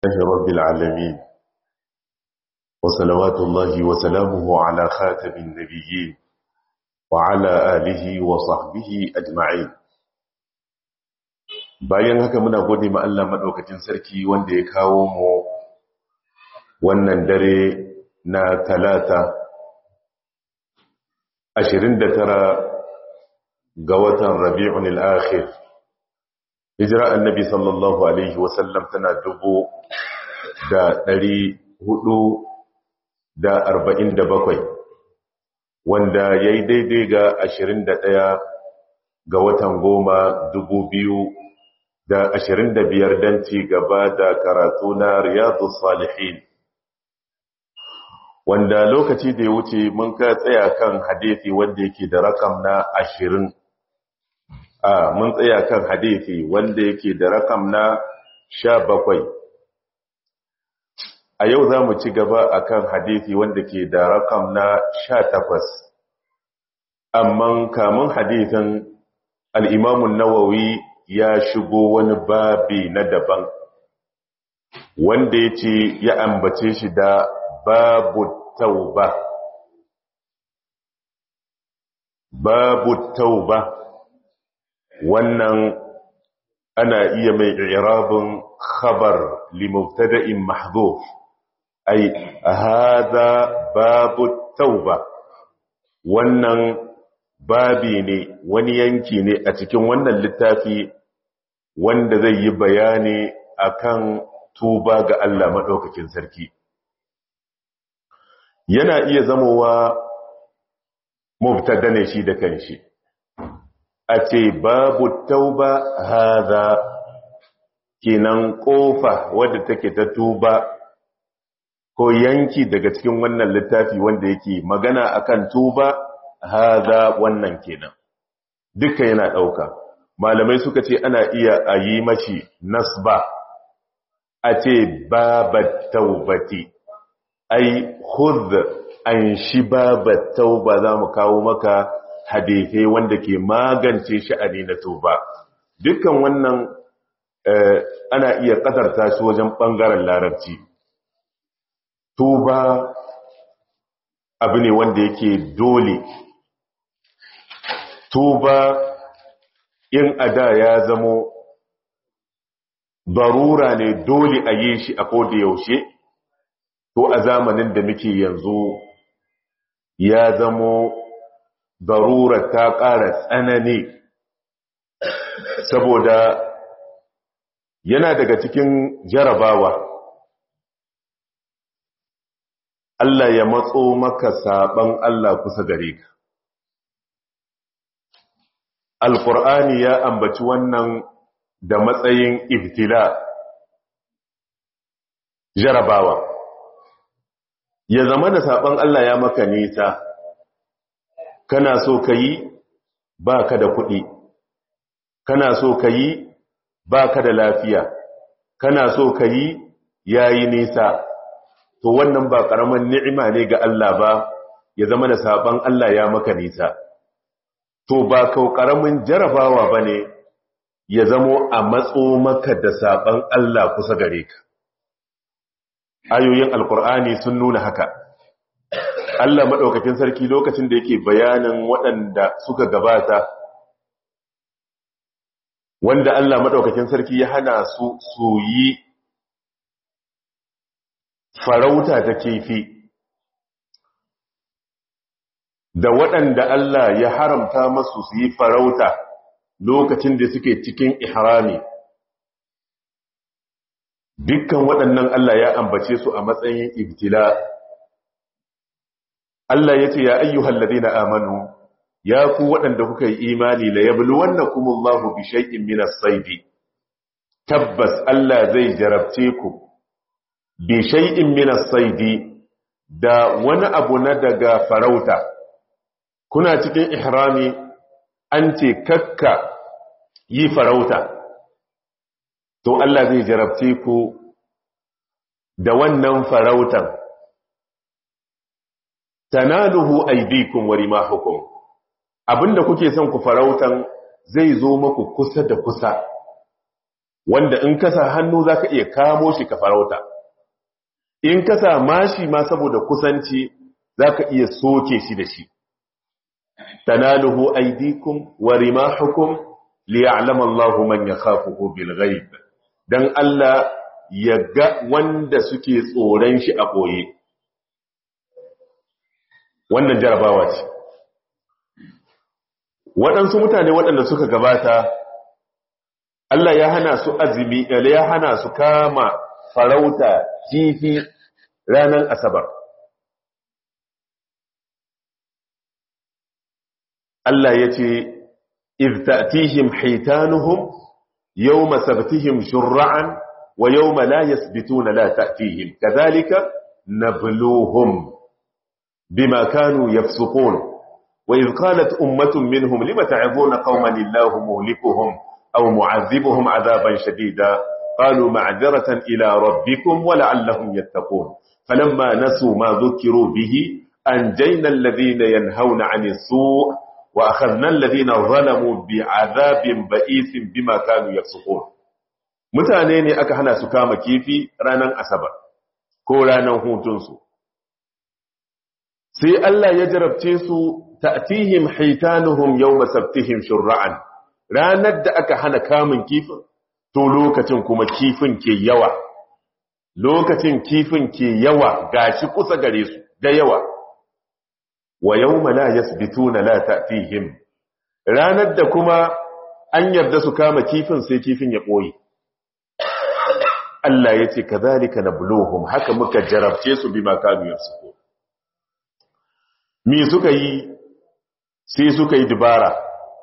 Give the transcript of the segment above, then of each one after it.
الله رب العالمين وصلوات الله وسلامه على خاتم النبيين وعلى آله وصحبه أجمعين bayan haka muna gode ma Allah madaukakin sarki wanda ya kawo mu wannan dare na talata 29 ga watan Rabi'un al-Akhir hijira annabi sallallahu alaihi wasallam tana dubu da ɗari hudu da arba'in da bakwai wanda ya yi daidai ga ashirin da ɗaya ga watan goma dubu biyu da ashirin da biyar don ci gaba da karatu na riyadu salihin wanda lokaci da ya wuce mun ka tsaya kan hadithi wanda yake da rakam na ashirin a mun tsaya kan hadithi wanda yake da rakam na sha bakwai a yau za mu ci gaba a kan hadithi wanda ke da rakam na sha takwas amma kamun hadithin al'imamun nawawi ya shigo wani babi na daban wanda ya ce ya ambace shi da babu tauba babu tauba wannan ana iya mai irabin khabar limubtada'in mahdhuf ai hada babu tauba wannan babi ne wani yanki ne a cikin wannan littafi wanda zai yi bayani akan tuba ga Allah madaukakin sarki yana iya zamowa mubtada ne shi da kanshi a ce babu tauba haza kenan kofa wadda take ta tuba ko yanki daga cikin wannan littafi wanda yake magana akan tuba haza wannan kenan duka yana dauka malamai suka ce ana iya a yi mashi nasba a ce babat taubati ai khudh an shi babat tauba za mu kawo maka hadithai wanda ke magance sha'ani na tuba dukkan wannan ana iya kadarta shi wajen bangaren larabci tuba abu ne wanda yake dole tuba in ada ya zamo barura ne dole a yi shi a koda yaushe to a zamanin da muke yanzu ya zamo darura ta ƙara tsanani saboda yana daga cikin jarabawa Allah ya matso maka saban Allah kusa gare ka Alƙur'ani ya ambaci wannan da matsayin ibtila jarabawa ya zama da saban Allah ya maka nisa kana so ka yi ba ka da kuɗi kana so ka yi ba ka da lafiya kana so ka yi ya yi nisa to wannan ba ƙaramin ni'ima ne ga Allah ba ya zama da saɓan Allah ya maka nisa to ba kau ƙaramin jarabawa ba ne ya zamo a matso maka da saɓan Allah kusa gare ka ayoyin alkur'ani sun nuna haka Allah maɗaukakin sarki lokacin da yake bayanin waɗanda suka gabata wanda Allah maɗaukakin sarki ya hana su su yi farauta ta kifi da waɗanda Allah ya haramta masu su yi farauta lokacin da suke cikin ihrami dukkan waɗannan Allah ya ambace su a matsayin ibtila Allah ya ce ya ayyuhal ladina amanu ya ku waɗanda kuka yi imani la yabluwannakumullahu bi shay'in min as-sayd tabbas Allah zai jarabce ku bi shay'in min as-sayd da wani abu na daga farauta kuna cikin ihrami an ce kakka yi farauta to Allah zai jarabce ku da wannan farautan tanaluhu aydikum wa rimahukum abinda kuke son ku farautan zai zo maku kusa da kusa wanda in kasa hannu za ka iya kamo shi ka farauta in kasa mashi ma saboda kusanci za ka iya soke shi da shi tanaluhu aidikum wa rimahukum liya'lama Allahu man yakhafuhu bil ghaib dan Allah ya ga wanda suke tsoron shi a boye wannan jarabawa ce waɗansu mutane waɗanda suka gabata Allah ya hana su azumi ya hana su kama farauta kifi ranar asabar Allah ya ce iz ta'tihim hitanuhum yawma sabtihim shur'an wa yawma la yasbituna la ta'tihim kadhalika nabluhum bima kanu yafsukun wa iz qalat ummatun minhum lima ta'ibuna qauman illahu muhlikuhum aw mu'adhibuhum 'adaban shadida qalu ma'dharatan ila rabbikum wa la'allahum yattaqun falamma nasu ma dhukiru bihi anjayna alladhina yanhauna 'anil su' وأخذنا الذين ظلموا بعذاب بئيس بما كانوا يفسقون mutane ne aka hana su kama kifi ranar asabar ko ranar hutunsu sai Allah ya jarabce su ta'tihim hitanuhum yawma sabtihim shur'an ranar da aka hana kamun kifin to lokacin kuma kifin ke yawa lokacin kifin ke yawa gashi kusa gare su da yawa wa yawma la yasbituna la ta'tihim ranar da kuma an yarda su kama kifin sai kifin ya boye Allah yace kadhalika nabluhum haka muka jarabce su bima kanu yafsuku me suka yi sai suka yi dubara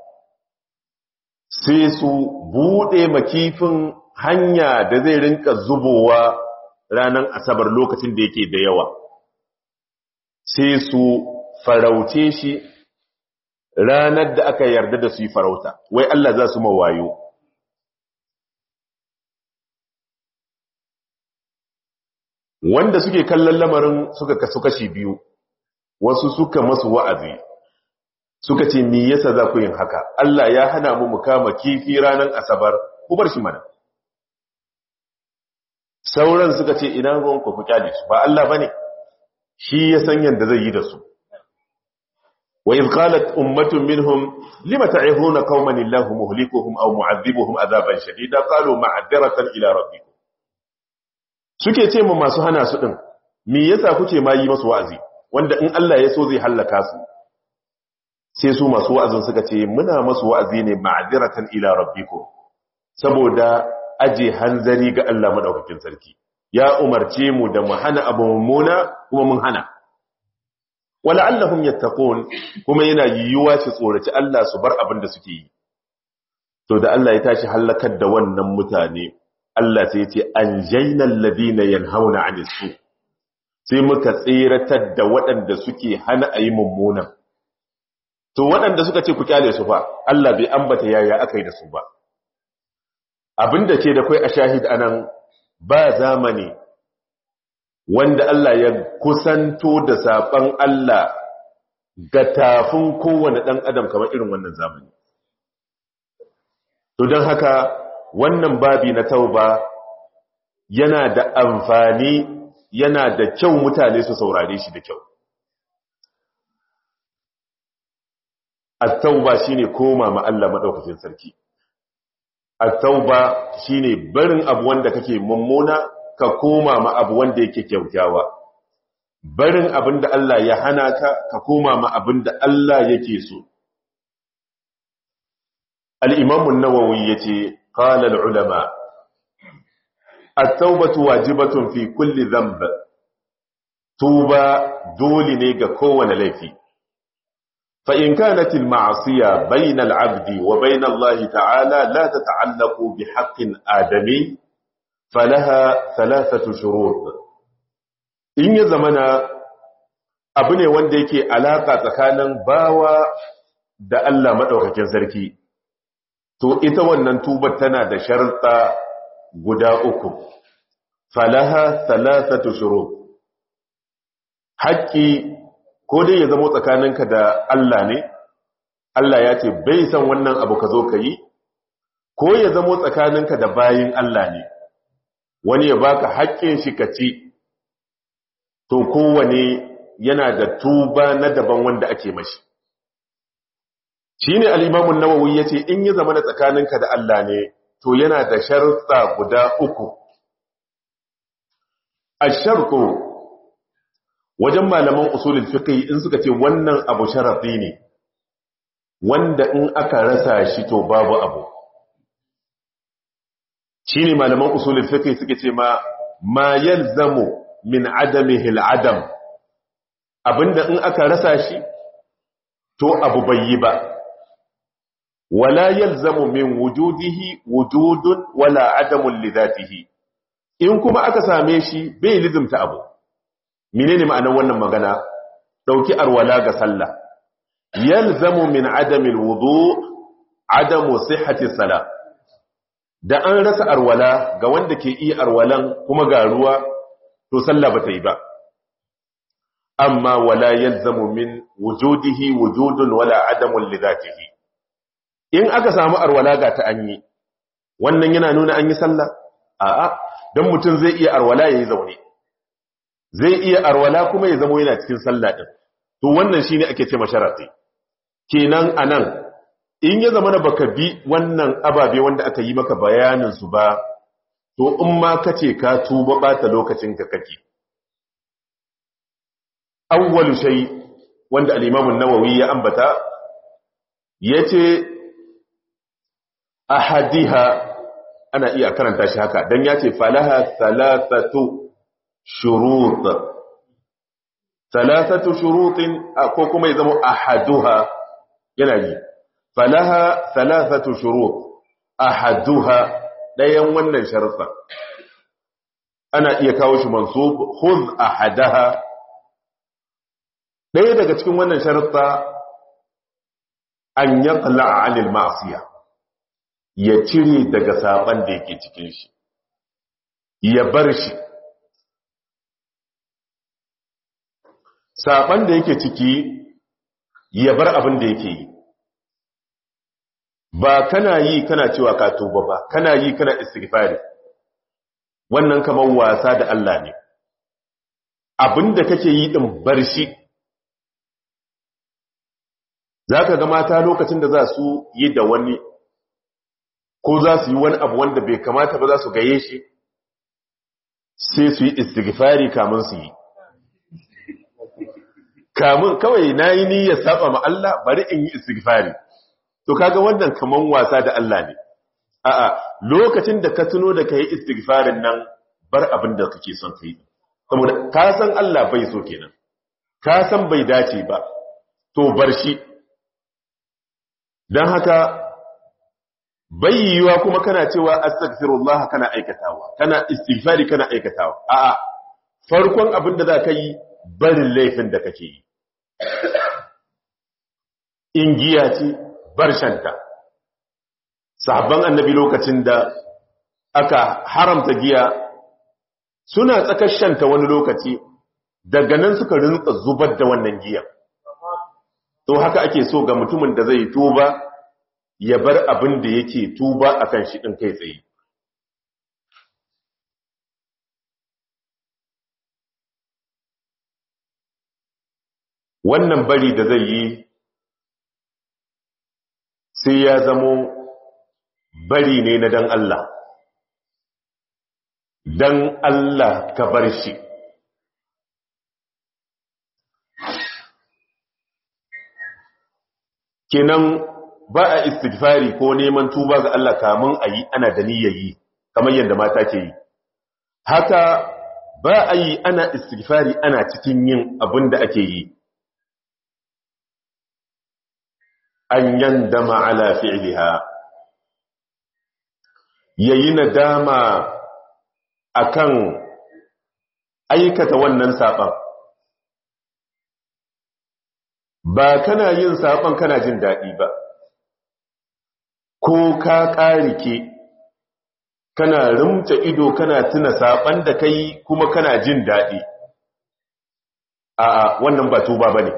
sai su bude makifin hanya da zai rinka zubowa ranar asabar lokacin da yake da yawa sai su farauce shi ranar da aka yarda da su yi farauta wai Allah za su mawayo wanda suke kallon lamarin suka kasu kashi biyu wasu suka masu wa'azi suka ce me yasa za ku yin haka Allah ya hana mu mu kama kifi ranar asabar ku bar shi mana sauran suka ce ina ruwan ku ku kyale su ba Allah bane shi ya san yanda zai yi da su وإذ قالت أمة منهم لم تعظون قوما الله مهلكهم أو معذبهم عذابا شديدا قالوا معذرة إلى ربكم suke ce mu masu hana su din me yasa kuke ma yi masu wa'azi wanda in Allah ya so zai hallaka su sai su masu wa'azin suka ce muna masu wa'azi ne ma'adiratan ila rabbikum saboda aje hanzari ga Allah madaukakin sarki ya umarce mu da mu hana abu mummuna kuma mun hana wala allahum yattaqun kuma yana yiwuwa su tsoraci Allah su bar abin da suke yi to da Allah ya tashi halakar da wannan mutane Allah sai ya ce anjaynal ladina yanhauna 'anil su sai muka tsiratar da waɗanda suke hana ayi mummuna to waɗanda suka ce ku kyale su fa Allah bai ambata yaya akai da su ba abinda ke da kai a shahid anan ba zamani wanda Allah ya kusanto da saɓan Allah ga tafin kowane ɗan adam kamar irin wannan zamani. To don haka wannan babi na tauba yana da amfani yana da kyau mutane su saurare shi da kyau. At-tauba shine koma ma Allah madaukakin sarki. At-tauba shine barin abu wanda kake mummuna ka koma ma abu wanda yake kyaukyawa barin abin da Allah ya hana ka ka koma ma abin da Allah yake so al-imam an-nawawi yace qala al-ulama at-taubatu wajibatun fi kulli dhanb tuba dole ne ga kowane laifi fa in kanat al-ma'siya bayna al-'abdi wa bayna Allah ta'ala la tata'allaqu bi haqqin adami falaha thalathatu shurut in ya zamana abu ne wanda yake alaka tsakanin bawa da Allah madaukakin sarki to ita wannan tubar tana da sharuɗa guda uku falaha thalathatu shurut haƙƙi ko dai ya zama tsakaninka da Allah ne Allah ya ce bai san wannan abu ka zo ka yi ko ya zamo tsakaninka da bayin Allah ne wani ya baka haƙƙin shi ka ci to kowane yana da tuba na daban wanda ake mashi shine al-Imam an-Nawawi yace in ya zama na tsakaninka da Allah ne to yana da sharuɗa guda uku ash-shartu wajen malaman usulul fiqh in suka ce wannan abu sharafi ne wanda in aka rasa shi to babu abu shine malaman usulul fiqh suke ce ma ma yalzamu min adamihi al-adam abinda in aka rasa shi to abu bai yi ba wala yalzamu min wujudihi wujudun wala adamun li dhatihi in kuma aka same shi bai lizimta abu menene ma'anar wannan magana dauki arwala ga sallah yalzamu min adamil wudu adamu sihhati salah da an rasa arwala ga wanda ke iya arwalan kuma ga ruwa to sallah bata yi ba amma wala yalzamu min wujudihi wujudun wala adamun li dhatihi in aka samu arwala ga ta anyi wannan yana nuna an yi sallah a'a dan mutum zai iya arwala yayi zaune zai iya arwala kuma ya zama yana cikin sallah din to wannan shine ake ce masharati kenan anan in ya zama na baka bi wannan ababe wanda aka yi maka bayanin su ba to in ma kace ka tuba bata lokacin ka kake awwalu shay wanda al-imam an-nawawi ya ambata yace ahadiha ana iya karanta shi haka dan yace falaha thalathatu shurut thalathatu shurutin ko kuma ya zama ahaduha yana yi falaha thalathatu shurut ahaduha dayan wannan sharufa ana iya kawo shi mansub khudh ahadaha daya daga cikin wannan sharufa an yaqla 'anil ma'siyah ya cire daga saban da yake cikin shi ya bar shi saban da yake ciki ya bar abin da yake yi ba kana yi kana cewa ka tuba ba kana yi kana istighfari wannan kamar wasa da Allah ne abin da kake yi din bar shi zaka ga mata lokacin da za su yi da wani ko za su yi wani abu wanda bai kamata ba za su gaye shi sai su yi istighfari kamun su yi kamun kawai na yi niyyar saba ma Allah bari in yi istighfari to kaga wannan kaman wasa da Allah ne a'a lokacin da ka tuno da kai istighfarin nan bar abin da kake son kai saboda ka san Allah bai so kenan ka san bai dace ba to bar shi dan haka bayyuwa kuma kana cewa astaghfirullah kana aikatawa kana istighfari kana aikatawa a'a farkon abin da za ka yi barin laifin da kake yi in giya ce bar shanta sahabban annabi lokacin da aka haramta giya suna tsakar shanta wani lokaci daga nan suka rinka zubar da wannan giyan to haka ake so ga mutumin da zai tuba ya bar abin da yake tuba akan shi din kai tsaye wannan bari da zai yi sai ya zamo bari ne na dan Allah dan Allah ka bar shi kenan ba a istighfari ko neman tuba ga Allah kamun a yi ana da yi kamar yadda mata ke yi haka ba a yi ana istighfari ana cikin yin abin da ake yi an yandama ala fi'liha yayi nadama akan aikata wannan saban ba kana yin saban kana jin dadi ba ko ka karike kana rumta ido kana tuna saban da kai kuma kana jin dadi a'a wannan ba tuba bane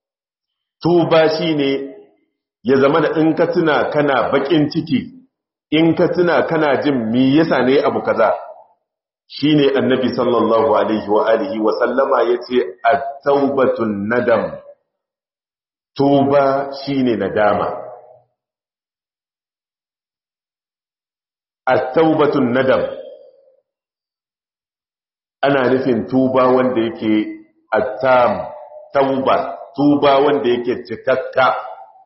tuba shine ya zama da in ka tuna kana bakin ciki in ka tuna kana jin mi yasa ne abu kaza shine annabi sallallahu alaihi wa alihi wa sallama yace at-taubatun nadam tuba shine nadama at-taubatun nadam ana nufin tuba wanda yake attam tauba tuba wanda yake cikakka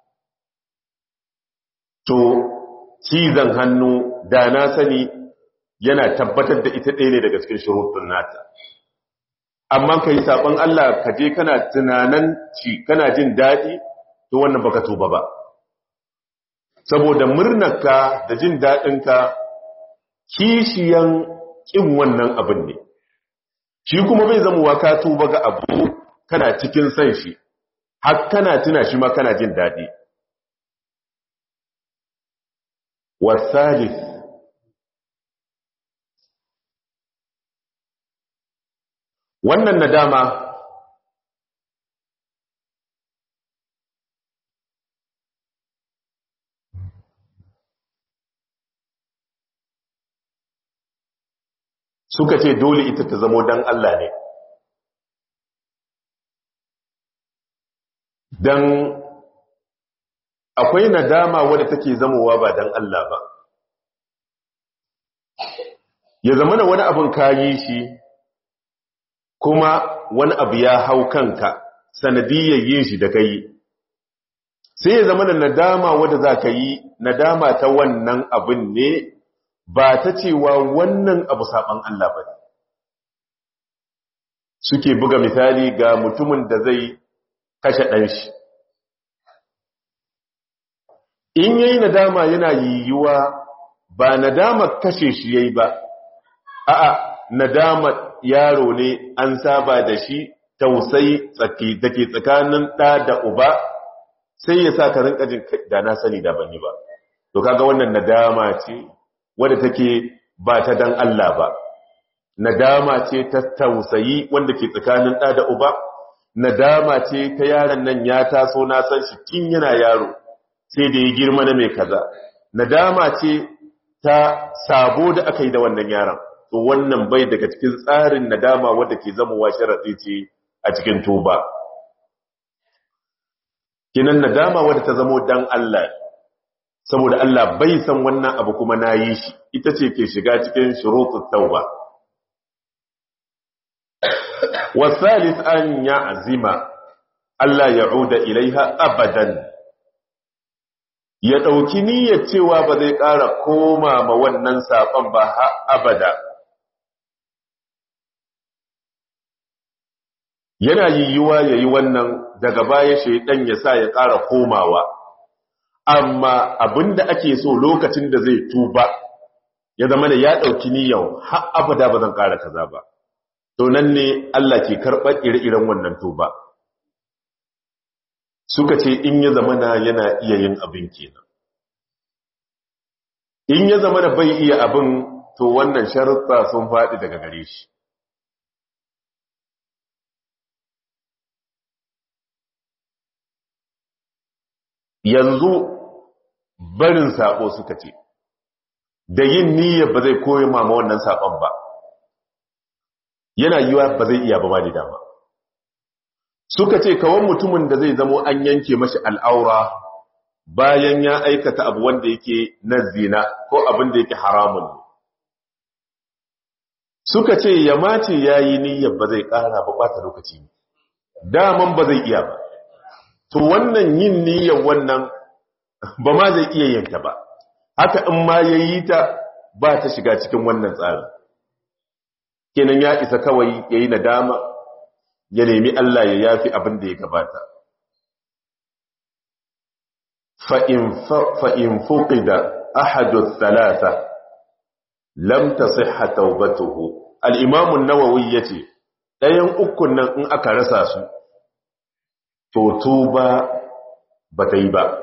to cizon hannu da na sani yana tabbatar da ita ɗaya ne daga cikin shurutun nata amma ka yi saɓon Allah ka je kana tunanan ci kana jin daɗi to wannan baka tuba ba saboda murnarka da jin daɗinka kishiyan ƙin wannan abin ne shi kuma bai zama wa ka tuba ga abu kana cikin san shi har kana tuna shi ma kana jin daɗi wasalif wannan nadama suka ce dole ita ta zamo dan Allah ne dan akwai nadama wadda take zamowa ba dan Allah ba ya zama da wani abin kayi shi kuma wani abu ya hau kanka sanadiyyar yin shi da kai sai ya zama da nadama wadda za ka yi nadama ta wannan abin ne ba ta cewa wannan abu saɓan Allah ba suke buga misali ga mutumin da zai kashe ɗanshi in yayi nadama yana yiwuwa ba nadama kashe shi yayi ba a'a nadama yaro ne an saba da shi tausayi tsaki dake tsakanin ɗa da uba sai ya sa ka rinka jin da na sani da bani ba to kaga wannan nadama ce wadda take ba ta dan Allah ba nadama ce ta tausayi wanda ke tsakanin ɗa da uba nadama ce ta yaron nan ya taso na san shi kin yana yaro sai da ya girma na mai kaza nadama ce ta sabo da aka yi da wannan yaron to wannan bai daga cikin tsarin nadama wadda ke zamowa sharaɗi ce a cikin tuba kinan nadama wadda ta zamo dan Allah saboda Allah bai san wannan abu kuma na yi shi ita ce ke shiga cikin shurutut tauba wasalis an ya azima Allah ya uda ilaiha abadan ya ɗauki niyyar cewa ba zai ƙara koma ma wannan saƙon ba ha abada yana yiwuwa ya yi wannan daga baya shaidan ya sa ya ƙara komawa amma abinda ake so lokacin da zai tuba ya zama da ya ɗauki niyyar har abada ba zan ƙara kaza ba to nan ne Allah ke karɓar ire-iren wannan tuba suka ce in ya zama na yana iya yin abin kenan in ya zama da bai iya abin to wannan sharuɗa sun faɗi daga gare shi yanzu barin saƙo suka ce da yin niyyar ba zai koyi mama wannan saƙon ba yana yiwa ba zai iya ba ba da dama suka ce kawan mutumin da zai zamo an yanke mashi al'aura bayan ya aikata abu wanda yake na zina ko abin da yake haramun ne suka ce ya mace ya yi niyyar ba zai ƙara ba ɓata lokaci ne daman ba zai iya ba to wannan yin niyyar wannan ba ma zai iya yanta ba haka in ma ya yi ta ba ta shiga cikin wannan tsarin kenan ya isa kawai ya yi nadama ya nemi Allah ya yafi abin da ya gabata fa'in fuƙi da ahadu thalatha lam ta siha taubatuhu al'imamun nawawi ya ce ɗayan ukun nan in aka rasa su to tuba ba ta yi ba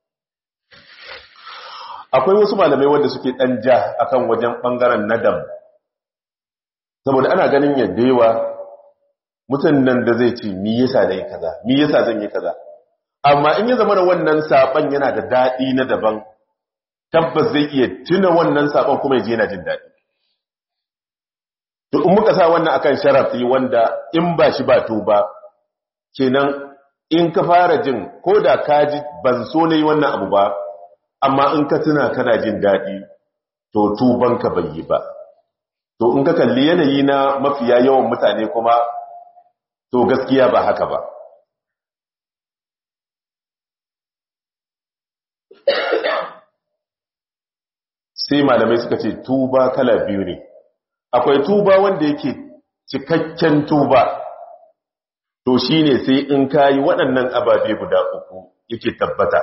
akwai wasu malamai wanda suke ɗan ja akan wajen ɓangaren nadam saboda ana ganin yadda yawa mutum nan da zai ce mi yasa da yi kaza mi yasa zan yi kaza amma in ya zama da wannan saban yana da daɗi na daban tabbas zai iya tuna wannan sabon kuma ya je yana jin daɗi to in muka sa wannan akan sharafi wanda in ba shi ba tuba kenan in ka fara jin ko da ka ji ban so ne wannan abu ba amma in ka tuna kana jin daɗi to tubanka bai yi ba to in ka kalli yanayi na mafiya yawan mutane kuma to gaskiya ba haka ba sai malamai suka ce tuba kala biyu ne akwai tuba wanda yake cikakken tuba to shine sai in kayi waɗannan ababe guda uku yake tabbata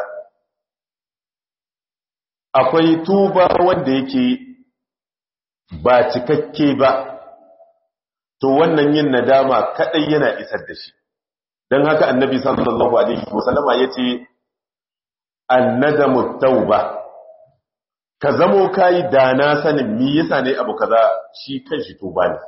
akwai tuba wanda yake ba cikakke ba to wannan yin nadama kadai yana isar da shi don haka annabi sallallahu alaihi wasallama yace annadamu tauba ka zamo kayi da na sanin mi yasa ne abu kaza shi kanshi tuba ne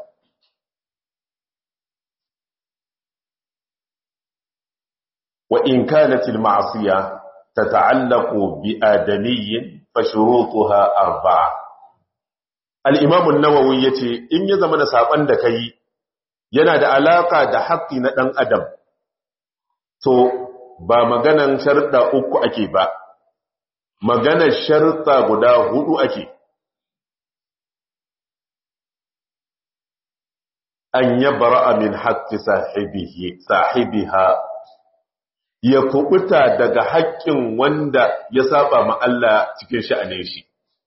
wa in kanat al ma'siya tata'allaqu bi adamiyyin fa shurutuha arba'a al imam an-nawawi yace in ya zama da saban da kai yana da alaka da haƙƙi na dan adam to ba maganan sharuɗa uku ake ba maganar sharuɗa guda hudu ake an yabra min haqqi sahibihi sahibiha ya kubuta daga haƙƙin wanda ya saba ma Allah cikin sha'anin shi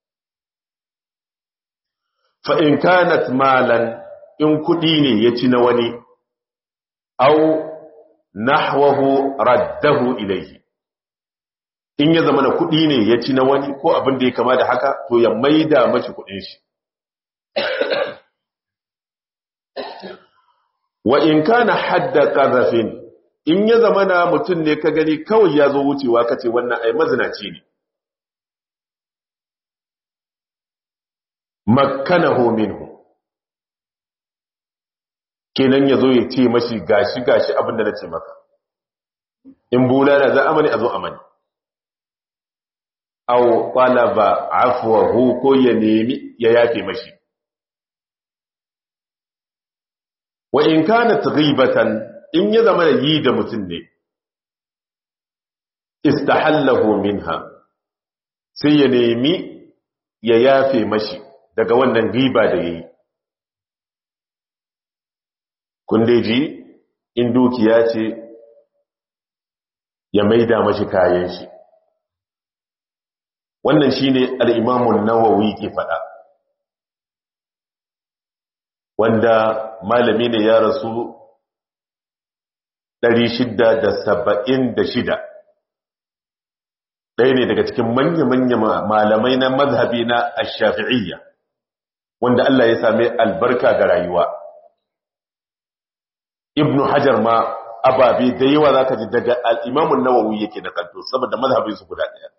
fa in kanat malan in kudi ne ya ci na wani au nahwahu raddahu ilayhi in ya zama na kuɗi ne ya ci na wani ko abin da ya kama da haka to ya maida mashi kuɗin shi wa in kana hadda qazafin in ya zama na mutum ne ka gani kawai ya zo wucewa kace wannan ai mazinaci ne makkanahu minhu kenan ya zo ya ce mashi gashi gashi abin da na ce maka in bulala za amani a zo amani aw talaba afwahu ko ya nemi ya yafe mashi wa in kanat ghibatan in ya zama yi da mutum ne istahallahu minha sai ya nemi ya yafe mashi daga wannan riba da yayi kun dai ji in dukiya ce ya maida mashi kayan shi wannan shine al-imamun nawawi ke faɗa wanda malami ne ya rasu 676 ɗaya ne daga cikin manya-manya malamai na mazhabi na ash-shafi'iyya wanda Allah ya same albarka ga rayuwa ibnu hajar ma ababe da yawa zaka ji daga al-imamun nawawi yake da kanto saboda mazhabin su guda ɗaya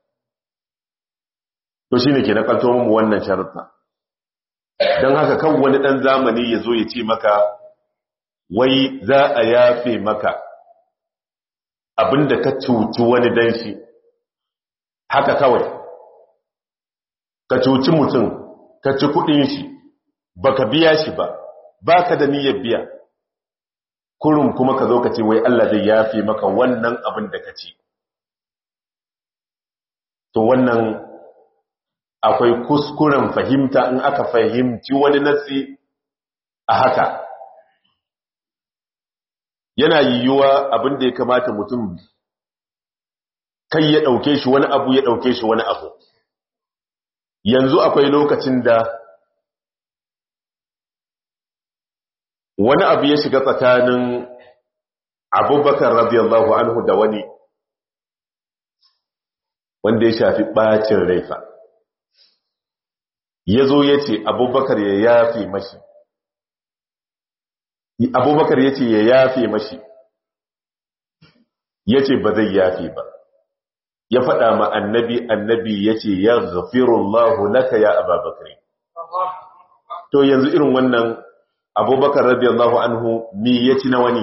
to shine ke na kanto mu wannan sharuɗa don haka kan wani ɗan zamani ya zo ya ce maka wai za a yafe maka abinda ka cuci wani dan shi haka kawai ka cuci mutum ka ci kudin shi baka biya shi ba baka da niyyar biya kurum kuma ka zo ka ce wai Allah zai yafe maka wannan abin da ka ci to wannan akwai kuskuren fahimta in aka fahimci wani natsi a haka yana yiwuwa abin da ya kamata mutum kai ya ɗauke shi wani abu ya ɗauke shi wani abu yanzu akwai lokacin da wani abu ya shiga tsakanin abubakar radiyallahu anhu da wani wanda ya shafi ɓacin raifa ya zo ya ce abubakar ya yafe mashi abubakar ya ce ya yafe mashi ya ce ba zai yafe ba ya faɗa ma annabi annabi ya ce ya zafirullahu laka ya ababakar to yanzu irin wannan abubakar radiyallahu anhu mi ya ci na wani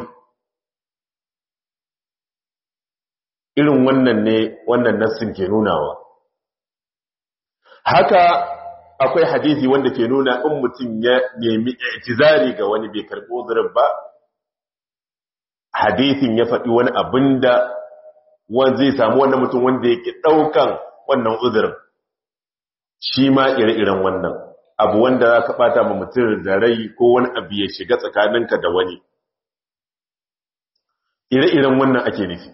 irin wannan ne wannan nassin ke nunawa haka akwai hadisi wanda ke nuna in mutum ya nemi i'tizari ga wani bai karbi uzurin ba hadisin ya faɗi wani abin da wanda zai samu wannan mutum wanda yake ɗaukan wannan uzurin shi ma ire-iren wannan abu wanda za ka ɓata ma mutum da rai ko wani abu ya shiga tsakaninka da wani ire-iren wannan ake nufi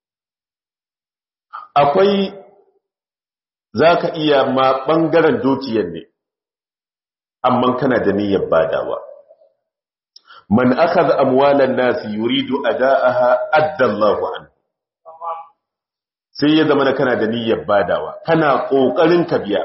akwai za ka iya ma ɓangaren dukiyar ne amma kana da niyyar badawa man aka za amwalan nasi yuridu ada'aha addallahu an sai ya zama na kana da niyyar badawa kana ƙoƙarin ka biya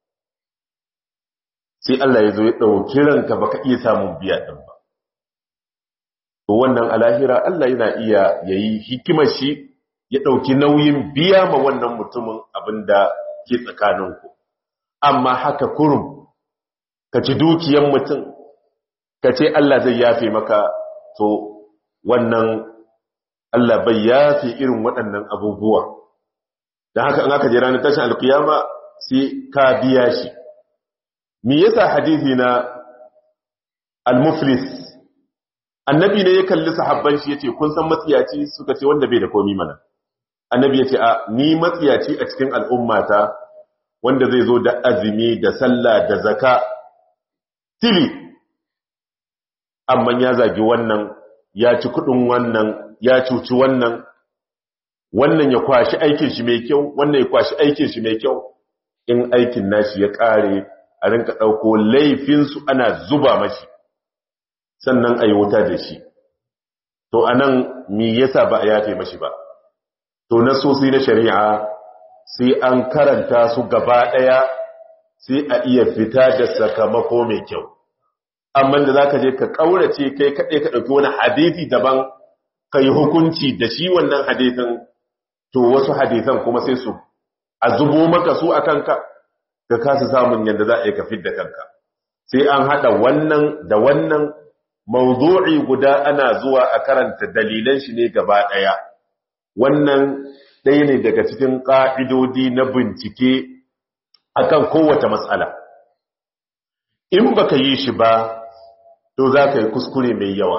sai Allah ya zo ya ɗauki ranka baka iya samun biya ɗin ba to wannan alahira Allah yana iya yayi hikimar shi ya ɗauki nauyin biya ma wannan mutumin abinda ke tsakaninku amma haka kurum ka ci dukiyan mutum ka ce Allah zai yafe maka to wannan Allah bai yafe irin waɗannan abubuwa don haka an aka je ranar tashin alkiyama sai ka biya shi me yasa hadisi na al-muflis annabi ne ya kalli sahabban shi yace kun san matsiyaci suka ce wanda bai da komi mana annabi yace a ni matsiyaci a cikin al'ummata wanda zai zo da azumi da sallah da zaka tili amma ya zagi wannan ya ci kudin wannan ya cuci wannan wannan ya kwashi aikin shi mai kyau wannan ya kwashi aikin shi mai kyau in aikin nashi ya kare a rinka dauko laifin su ana zuba mashi sannan ayi wuta da shi to anan me yasa ba a yafe mashi ba to nasosi na shari'a sai an karanta su gaba daya sai a iya fita da sakamako mai kyau amma da zaka je ka kaurace kai kade ka dauki wani hadisi daban kai hukunci da shi wannan hadisin to wasu hadisan kuma sai su a zubo maka su akan ka ka kasa samun yanda za a yi ka fidda kanka sai an hada wannan da wannan mawdu'i guda ana zuwa a karanta dalilan shi ne gaba daya wannan ɗaya ne daga cikin ƙa'idodi na bincike akan kowace matsala in baka yi shi ba to za ka yi kuskure mai yawa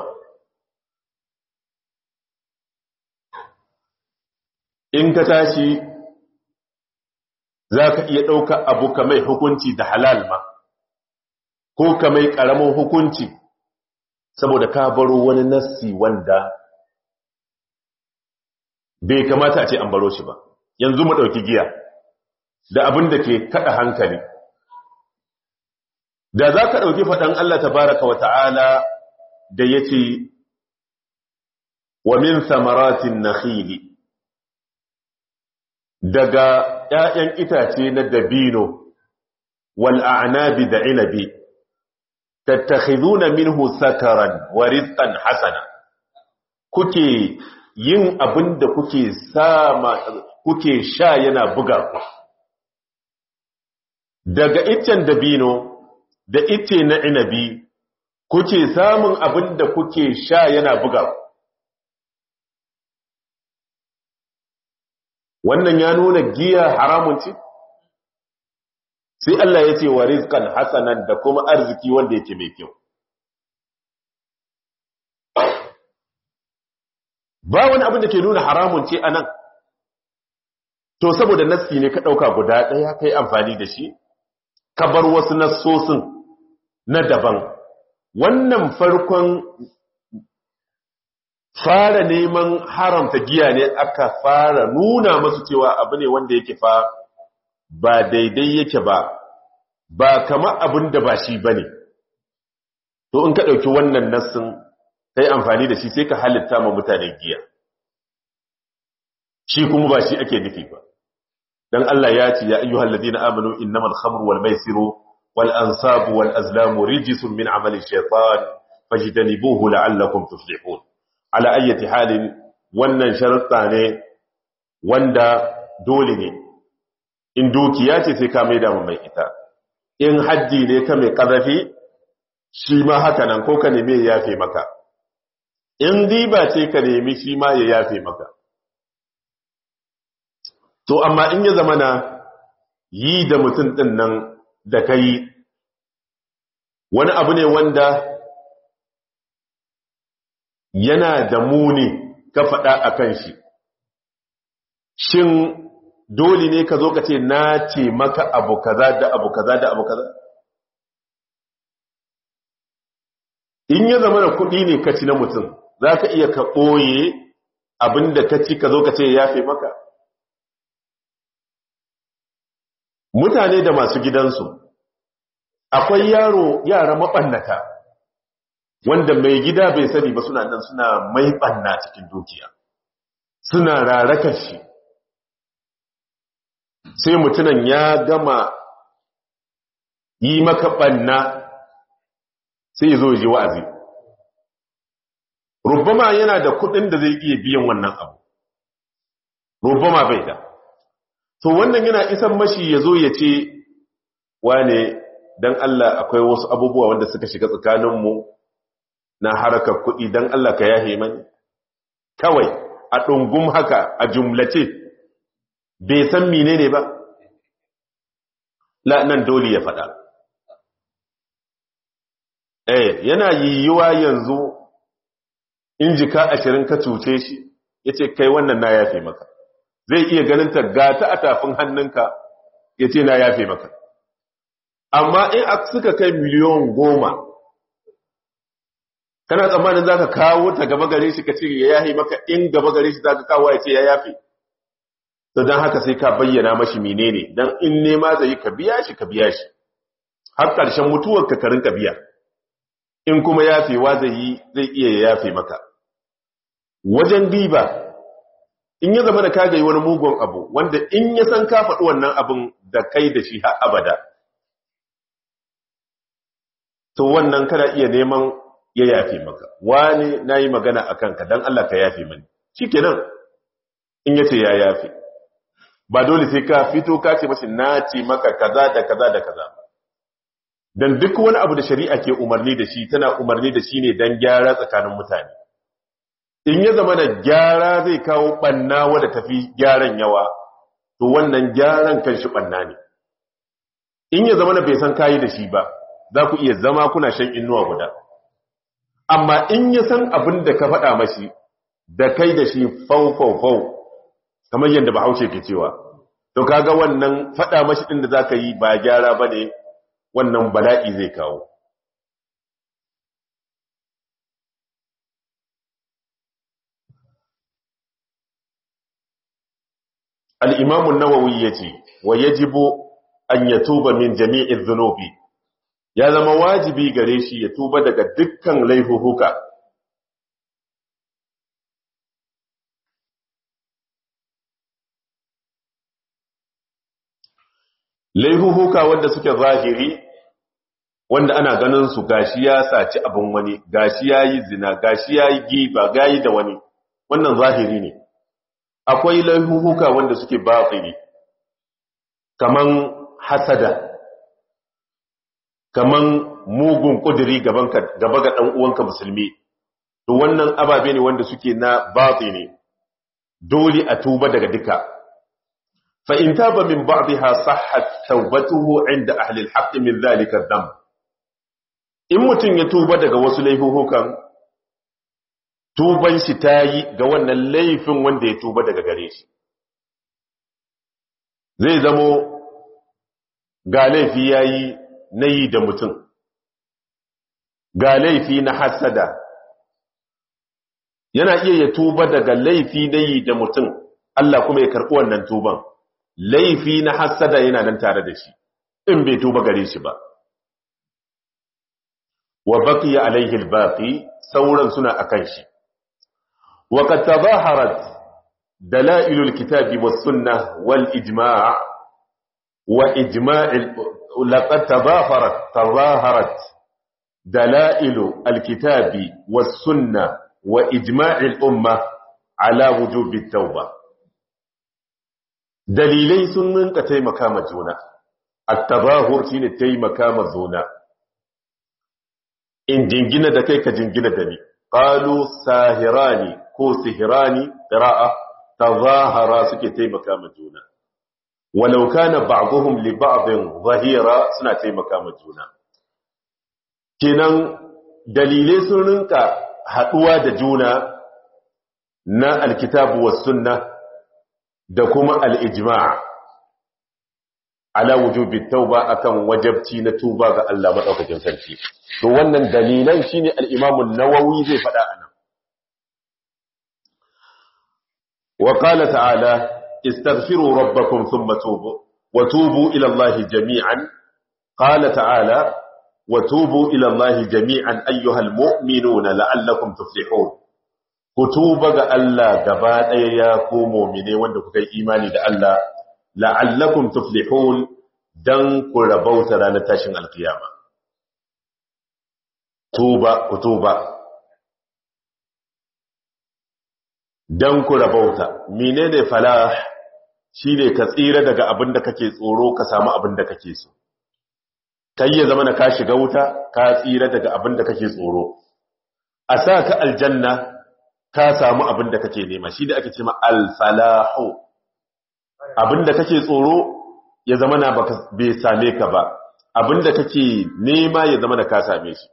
in ka tashi za ka iya ɗauka abu ka mai hukunci da halal ma ko ka mai ƙaramin hukunci saboda ka baro wani nassi wanda bai kamata a ce an baro shi ba yanzu mu ɗauki giya da abin da ke kaɗa hankali da za ka ɗauki faɗan Allah tabaraka wa ta'ala da ya ce wa min samaratin nakhili daga ‘ya'yan itace na dabino wal'anabi da inabi tattakhiduna minhu sakaran wa rizqan hasana kuke yin abin da kuke sama kuke sha yana buga ku daga iccen dabino da icce na inabi kuke samun abin da kuke sha yana buga ku wannan ya nuna giya haramun ce sai Allah ya ce wa rizqan hasanan da kuma arziki wanda yake mai kyau ba wani abin da ke nuna haramun ce anan to saboda nassi ne ka dauka guda daya kai amfani da shi ka bar wasu nassosin na daban wannan farkon fara neman haramta giya ne aka fara nuna masu cewa abu ne wanda yake fa ba daidai yake ba ba kama abin da ba shi ba ne to in ka ɗauki wannan nassin ka yi amfani da shi sai ka halitta ma mutane giya shi kuma ba shi ake nufi ba don Allah ya ce ya ayyuhal ladina amanu innamal khamru wal maisiru wal ansabu wal azlamu rijisun min amali shaytan fajtanibuhu la'allakum tuflihun ala ayyati halin wannan sharuɗa ne wanda dole ne in dukiya ce sai ka maida mu mai ita in haddi ne ka mai ƙazafi shi ma haka nan ko ka nemi ya yafe maka in riba ce ka nemi shi ma ya yafe maka to amma in ya zama na yi da mutum ɗin nan da ka yi wani abu ne wanda yana da muni ka faɗa a kan shi shin dole ne ka zo ka ce na ce maka abu kaza da abu kaza da abu kaza in ya zama da kuɗi ne ka ci na mutum za ka iya ka ɓoye abinda ka ci ka zo ka ce ya fi maka mutane da masu gidansu akwai yaro yara maɓannata wanda mai gida bai sani ba suna nan suna mai ɓanna cikin dukiya suna rarakar shi sai mutunan ya gama yi maka ɓanna sai zo ji wa'azi rubama yana da kuɗin da zai iya biyan wannan abu rubama bai da to wannan yana isan mashi ya zo ya ce wane don Allah akwai wasu abubuwa wanda suka shiga tsakaninmu na harakar kuɗi don Allah ka yahe mani kawai a ɗungum haka a jumlace bai san mine ne ba nan dole ya faɗa eh yana yiwuwa yanzu in jika ashirin ka cuce shi ya ce kai wannan na yafe maka zai iya ganin ta gata a tafin hannunka ya ce na yafe maka amma in suka kai miliyon goma kana tsammanin za ka kawo ta gaba gare shi ka ce ya yafe maka in gaba gare shi za ka kawo ya ce ya yafe to don haka sai ka bayyana mashi menene don in nema zai ka biya shi ka biya shi har ƙarshen mutuwar ka karin ka biya in kuma yafewa zai yi zai iya ya yafe maka wajen diba in ya zama da ka yi wani mugun abu wanda in ya san ka faɗi wannan abin da kai da shi har abada to wannan kana iya neman ya yafe maka wani na yi magana a kanka don Allah ka yafe mani shi kenan in ya ce ya yafe ba dole sai ka fito ka ce mashi na ce maka kaza da kaza da kaza don duk wani abu da shari'a ke umarni da shi tana umarni da shi ne don gyara tsakanin mutane in ya zama da gyara zai kawo ɓanna wadda tafi gyaran yawa to wannan gyaran kan shi ɓanna ne in ya zama da bai san kayi da shi ba za ku iya zama kuna shan inuwa guda amma in ya san abin da ka faɗa mashi da kai da shi fau fau fau kamar yadda bahaushe ke cewa to kaga wannan faɗa mashi ɗin da za ka yi ba gyara ba ne wannan bala'i zai kawo al'imamun nawawi ya ce wa ya jibo an ya tuba min jami'in zunubi ya zama wajibi gare shi ya tuba daga dukkan laifuhuka laifuhuka wanda suke zahiri wanda ana ganin su gashi ya saci abin wani gashi ya yi zina gashi ya yi giba gayi da wani wannan zahiri ne akwai laifuhuka wanda suke batsiri kaman hasada kaman mugun kudiri gaba ga ɗan uwanka musulmi to wannan ababe ne wanda suke na batsiri dole a tuba daga duka fa in taba min ba'dha sahhat tawbatuhu inda ahli al-haqq min dhalika dhanb in mutum ya tuba daga wasu laifuhukan tuban shi ta yi ga wannan laifin wanda ya tuba daga gare shi zai zamo ga laifi ya yi na yi da mutum ga laifi na hasada yana iya ya tuba daga laifi na yi da mutum Allah kuma ya karɓi wannan tuban laifi na hasada yana nan tare da shi in bai tuba gare shi ba wa baqiya alaihi albaqi sauran suna akan shi wa qad tadaharat dalail alkitabi was sunnah wal ijma' wa ijma' laqad tadaharat tadaharat dalail alkitabi was sunnah wa ijma' al umma ala wujub at-tauba dalilai sun rinka taimaka ma juna at-tadahur shine taimaka ma juna in jingina da kai ka jingina da ni qalu sahirani ko sihirani qira'a tazahara suke taimaka ma juna walau kana ba'dhum li ba'dhin zahira suna taimaka ma juna kenan dalilai sun rinka haduwa da juna na alkitabu was sunna da kuma al-ijma' ala wujubi tauba akan wajabci na tuba ga Allah madaukakin sarki to wannan dalilan shine al-Imam an-Nawawi zai faɗa anan wa qala ta'ala istaghfiru rabbakum thumma tubu wa tubu ila Allah jami'an qala ta'ala wa tubu ila Allah jami'an ayyuhal mu'minuna la'allakum tuflihun ku tuba ga Allah gaba ɗaya ya ku mu'mine wanda kuka yi imani da Allah la'allakum tuflihun dan ku rabauta ranar tashin alkiyama tuba ku tuba dan ku rabauta menene falah shine ka tsira daga abin da kake tsoro ka samu abin da kake so kai ya zama na ka shiga wuta ka tsira daga abin da kake tsoro a sa ka aljanna ka samu abin da kake nema shi da ake ce ma alfalahu abinda kake tsoro ya zama na bai same ka ba abinda kake nema ya zama na ka same shi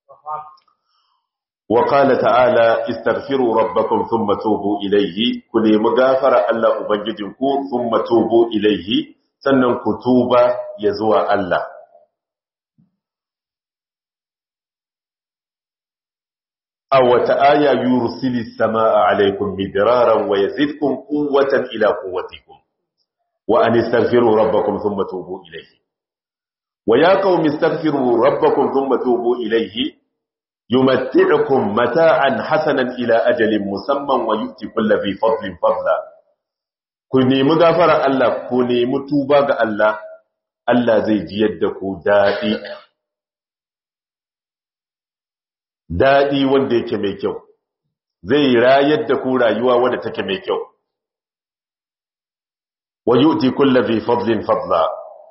wa qala ta'ala istaghfiru rabbakum thumma tubu ilayhi ku nemi gafara Allah ubangijinku thumma tubu ilayhi sannan ku tuba ya zuwa Allah aw wata aya yursilis samaa alaykum midraran wa yazidkum quwwatan ila quwwatikum وأن استغفروا ربكم ثم توبوا إليه ويا قوم استغفروا ربكم ثم توبوا إليه يمتعكم متاعا حسنا إلى أجل مسمى ويؤتي كل ذي فضل فضلا كوني مغفر الله كوني متوبة الله الله زي جيدكو دائي daɗi wanda yake mai kyau zai rayar da ku rayuwa wadda take mai kyau ويؤتي كل ذي فضل فضلا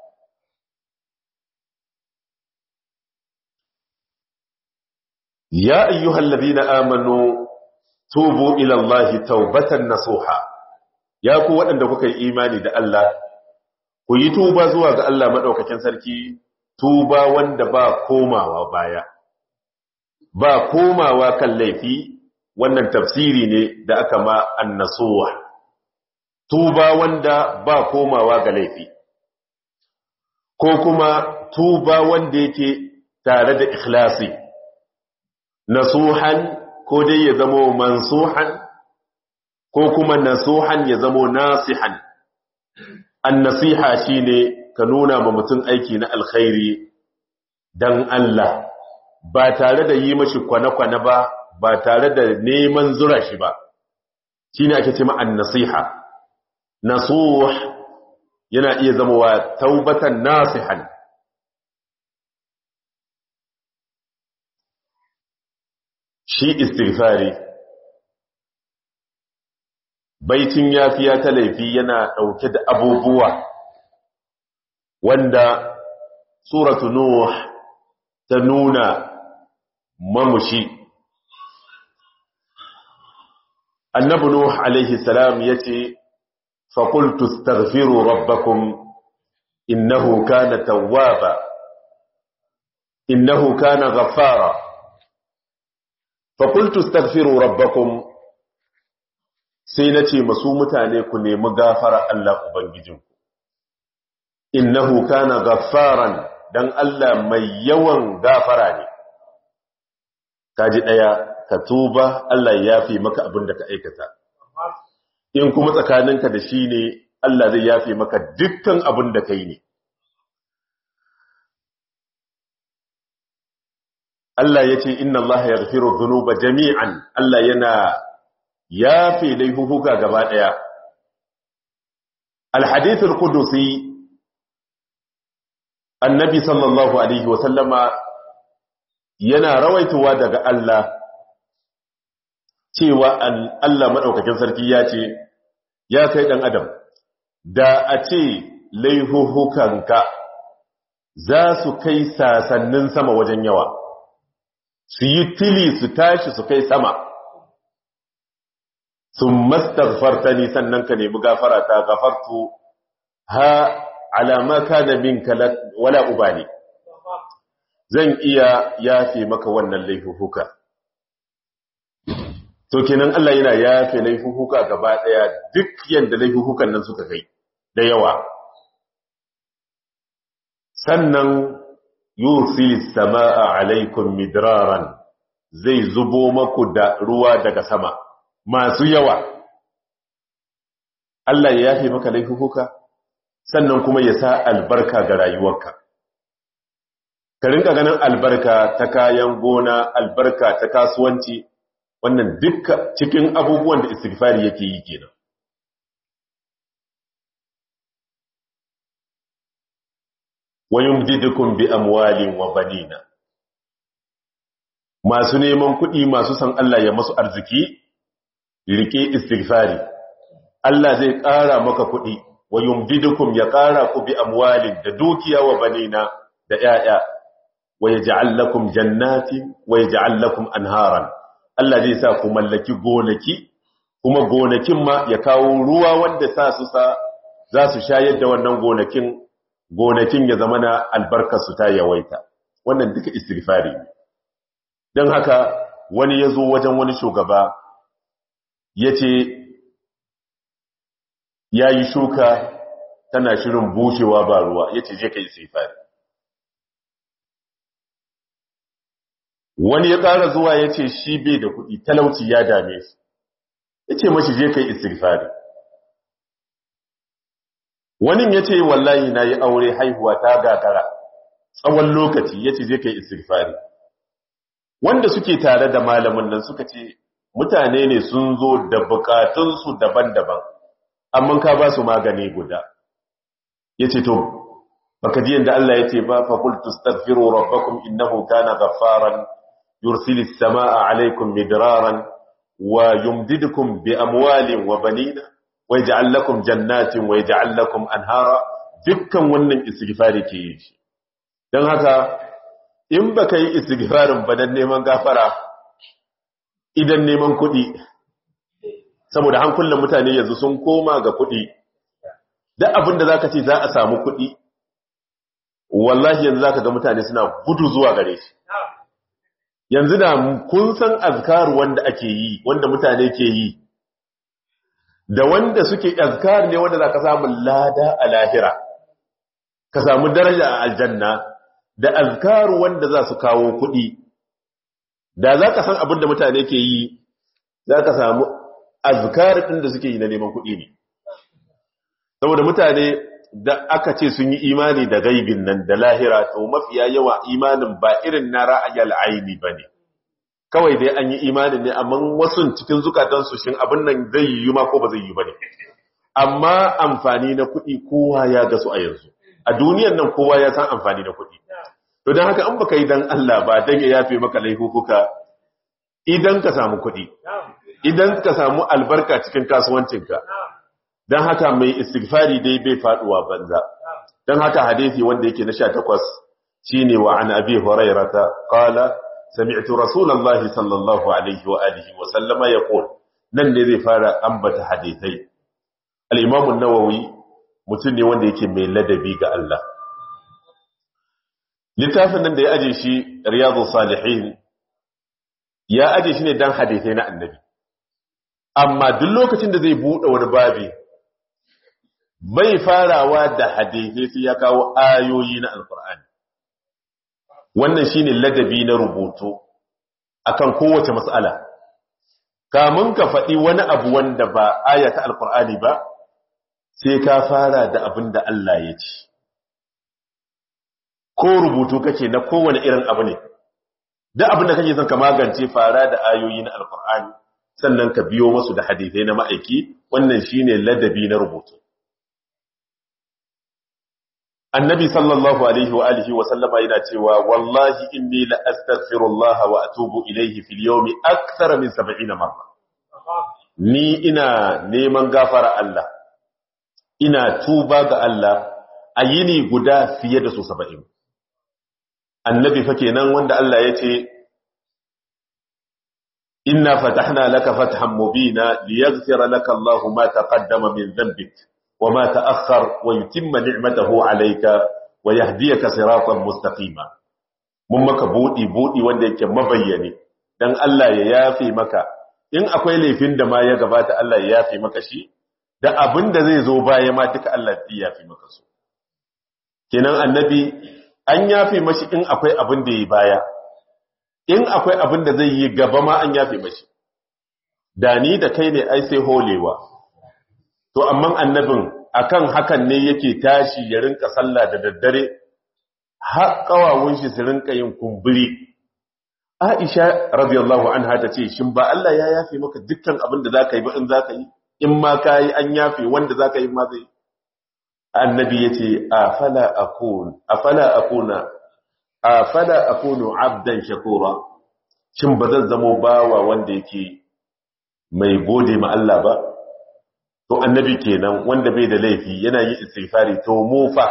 يا أيها الذين آمنوا توبوا إلى الله توبة نصوحا يا قوة أنك إيماني دا الله ku yi tuba zuwa ga Allah maɗaukakin sarki tuba wanda ba komawa baya ba komawa kan laifi wannan tafsiri ne da aka ma annasuwa tuba wanda ba komawa ga laifi ko kuma tuba wanda yake tare da ikhlasi nasuhan ko dai ya zamo mansuhan ko kuma nasuhan ya zamo nasihan annasiha shine ka nuna ma mutum aiki na alkhairi dan Allah ba tare da yi mashi kwane-kwane ba ba tare da neman zura shi ba shine ake ce ma annasiha nasuh yana iya zama wa taubatan nasihan shi istighfari baitin yafiya ta laifi yana dauke da abubuwa wanda suratu nuh ta nuna mamushi annabi nuh alaihi salam yace فقلت استغفروا ربكم إنه كان توابا إنه كان غفارا فقلت استغفروا ربكم سينتي مسومتا ليكن مغافر الله أبنججنكم إنه كان غفارا dan Allah mai yawan gafara ne kaji daya ka tuba Allah ya yafi maka abin da ka aikata in kuma tsakaninka da shi ne Allah zai yafe maka dukkan abin da kai ne Allah ya ce inna Allah ya gafiru zunuba jami'an Allah yana yafe laifuka gaba ɗaya alhadithul kudusi annabi sallallahu alaihi wasallama yana rawaituwa daga Allah cewa Allah maɗaukakin sarki ya ce, Ya kai ɗan Adam, da a ce laihuhukanka za su kai sasannin sama wajen yawa, su yi tili su tashi su kai sama, sun mastarfarta ni sannan ka nemi gafara ta gafartu ha alama kana minka wala ubali zan iya yafe maka wannan laifuka to kenan Allah yana yafe laifuka gaba daya duk yanda laifukan nan suka kai da yawa sannan yusil samaa alaikum midraran zai zubo maku da ruwa daga sama masu yawa Allah ya yafe maka laifuka sannan kuma ya sa albarka ga rayuwarka ka rinka ganin albarka ta kayan gona albarka ta kasuwanci wannan dukka cikin abubuwan da istighfari yake yi kenan wayumdidukum bi amwalin wa banina masu neman kuɗi masu san Allah ya masu arziki rike istighfari Allah zai ƙara maka kuɗi wayumdidukum ya ƙara ku bi amwalin da dukiya wa banina da ƴaƴa wayaj'al lakum jannatin wayaj'al lakum anharan Allah zai sa ku mallaki gonaki kuma gonakin ma ya kawo ruwa wanda sa su sa za su shayar da wannan gonakin gonakin ya zama na albarkarsu ta yawaita wannan duka istighfari ne don haka wani ya zo wajen wani shugaba ya ce ya yi shuka tana shirin bushewa ba ruwa ya ce je ka istighfari wani ya ƙara zuwa ya ce shi bai da kuɗi talauci ya dame shi ya ce mashi je ka yi istighfari wani ya ce wallahi na yi aure haihuwa ta gagara tsawon lokaci ya ce zai kai istighfari wanda suke tare da malamin nan suka ce mutane ne sun zo da bukatunsu daban-daban amma ka ba su magani guda ya ce to baka ji yadda Allah ya ce ba fa qultu astaghfiru rabbakum innahu kana ghaffaran yursilis samaa alaykum midraran wa yumdidukum bi amwalin wa banina waj'al lakum jannatin waj'al lakum anhara dukkan wannan istighfari ke yi shi dan haka in baka yi istighfarin ba dan neman gafara idan neman kuɗi saboda hankulan mutane yanzu sun koma ga kuɗi duk abin da zaka ce za a samu kuɗi wallahi yanzu zaka ga mutane suna gudu zuwa gare shi yanzu da kun san azkar wanda ake yi wanda mutane ke yi da wanda suke azkar ne wanda za ka samu lada a lahira ka samu daraja a aljanna da azkar wanda za su kawo kuɗi da za ka san abin da mutane ke yi za ka samu azkar ɗin da suke yi na neman kuɗi ne saboda mutane da aka ce sun yi imani da gaibin nan da lahira to mafiya yawa imanin ba irin na ra'ayal aini ba ne kawai dai an yi imanin ne amma wasu cikin zukatansu shin abin nan zai yi ma ko ba zai yi ba ne amma amfani na kuɗi kowa ya gasu a yanzu a duniyan nan kowa ya san amfani na kuɗi to don haka an baka yi dan Allah ba dan ya yafe maka laifuka idan ka samu kuɗi idan ka samu albarka cikin kasuwancinka don haka mai istighfari dai bai faduwa banza don haka hadisi wanda yake na 18 shine wa an abi hurairata qala sami'tu rasulullahi sallallahu alaihi wa alihi wa sallama yaqul nan ne zai fara ambata hadisai al-imam an-nawawi mutum ne wanda yake mai ladabi ga Allah littafin nan da ya aje shi riyadus salihin ya aje shi ne dan hadisai na annabi amma duk lokacin da zai bude wani babi bai farawa da hadisai sai ya kawo ayoyi na alkur'ani wannan shine ladabi na rubutu akan kowace mas'ala kamun ka faɗi wani abu wanda ba aya ta alkur'ani ba sai ka fara da abin da Allah ya ce ko rubutu kake na kowane irin abu ne duk abin da kake son ka magance fara da ayoyi na alkur'ani sannan ka biyo masu da hadisai na ma'aiki wannan shine ladabi na rubutu annabi sallallahu alaihi wa alihi wa sallama yana cewa wallahi inni la astaghfirullah wa atubu ilayhi fil yawmi akthara min 70 marra ni ina neman gafara Allah ina tuba ga Allah a yini guda fiye da su 70 annabi fa kenan wanda Allah ya ce inna fatahna laka fathan mubina liyaghfira laka Allahu ma taqaddama min dhanbik وما تأخر ويتم نعمته عليك ويهديك صراطا مستقيما mun maka buɗi buɗi wanda yake mabayyane dan Allah ya yafe maka in akwai laifin da ma ya gabata Allah ya yafe maka shi da abin da zai zo baya ma duka Allah ya yafe maka su kenan annabi an yafe mashi in akwai abin da yi baya in akwai abin da zai yi gaba ma an yafe mashi da ni da kai ne ai sai holewa to amma annabin akan hakan ne yake tashi ya rinka sallah da daddare har kawawun shi su rinka yin kumburi Aisha radiyallahu anha ta ce shin ba Allah ya yafe maka dukkan abin da zaka yi ba in zaka yi in ma kai an yafe wanda zaka yi ma zai annabi yace afala akun afala akuna afala akunu abdan shakura shin bazan zamo bawa wanda yake mai gode ma Allah ba to annabi kenan wanda bai da laifi yana yi istighfari to mu fa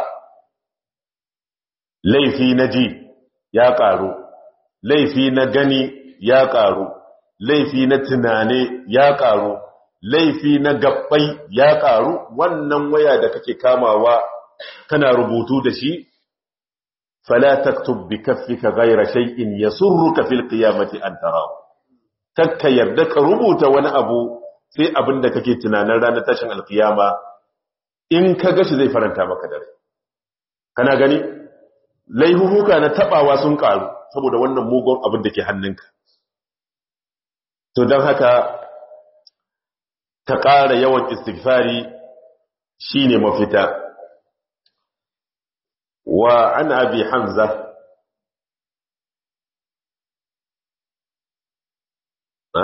laifi na ji ya karu laifi na gani ya karu laifi na tunane ya karu laifi na gabbai ya karu wannan waya da kake kamawa kana rubutu da shi fala taktub bi kaffika ghayra shay'in yasurruka fil qiyamati an tarahu kakka yarda ka rubuta wani abu sai abin da kake tunanin ranar tashin alkiyama in ka gashi zai faranta maka dare kana gani laihuhuka na tabawa sun karu saboda wannan mugun abin da ke hannunka to don haka ta ƙara yawan istighfari shine mafita wa an abi hamza ha?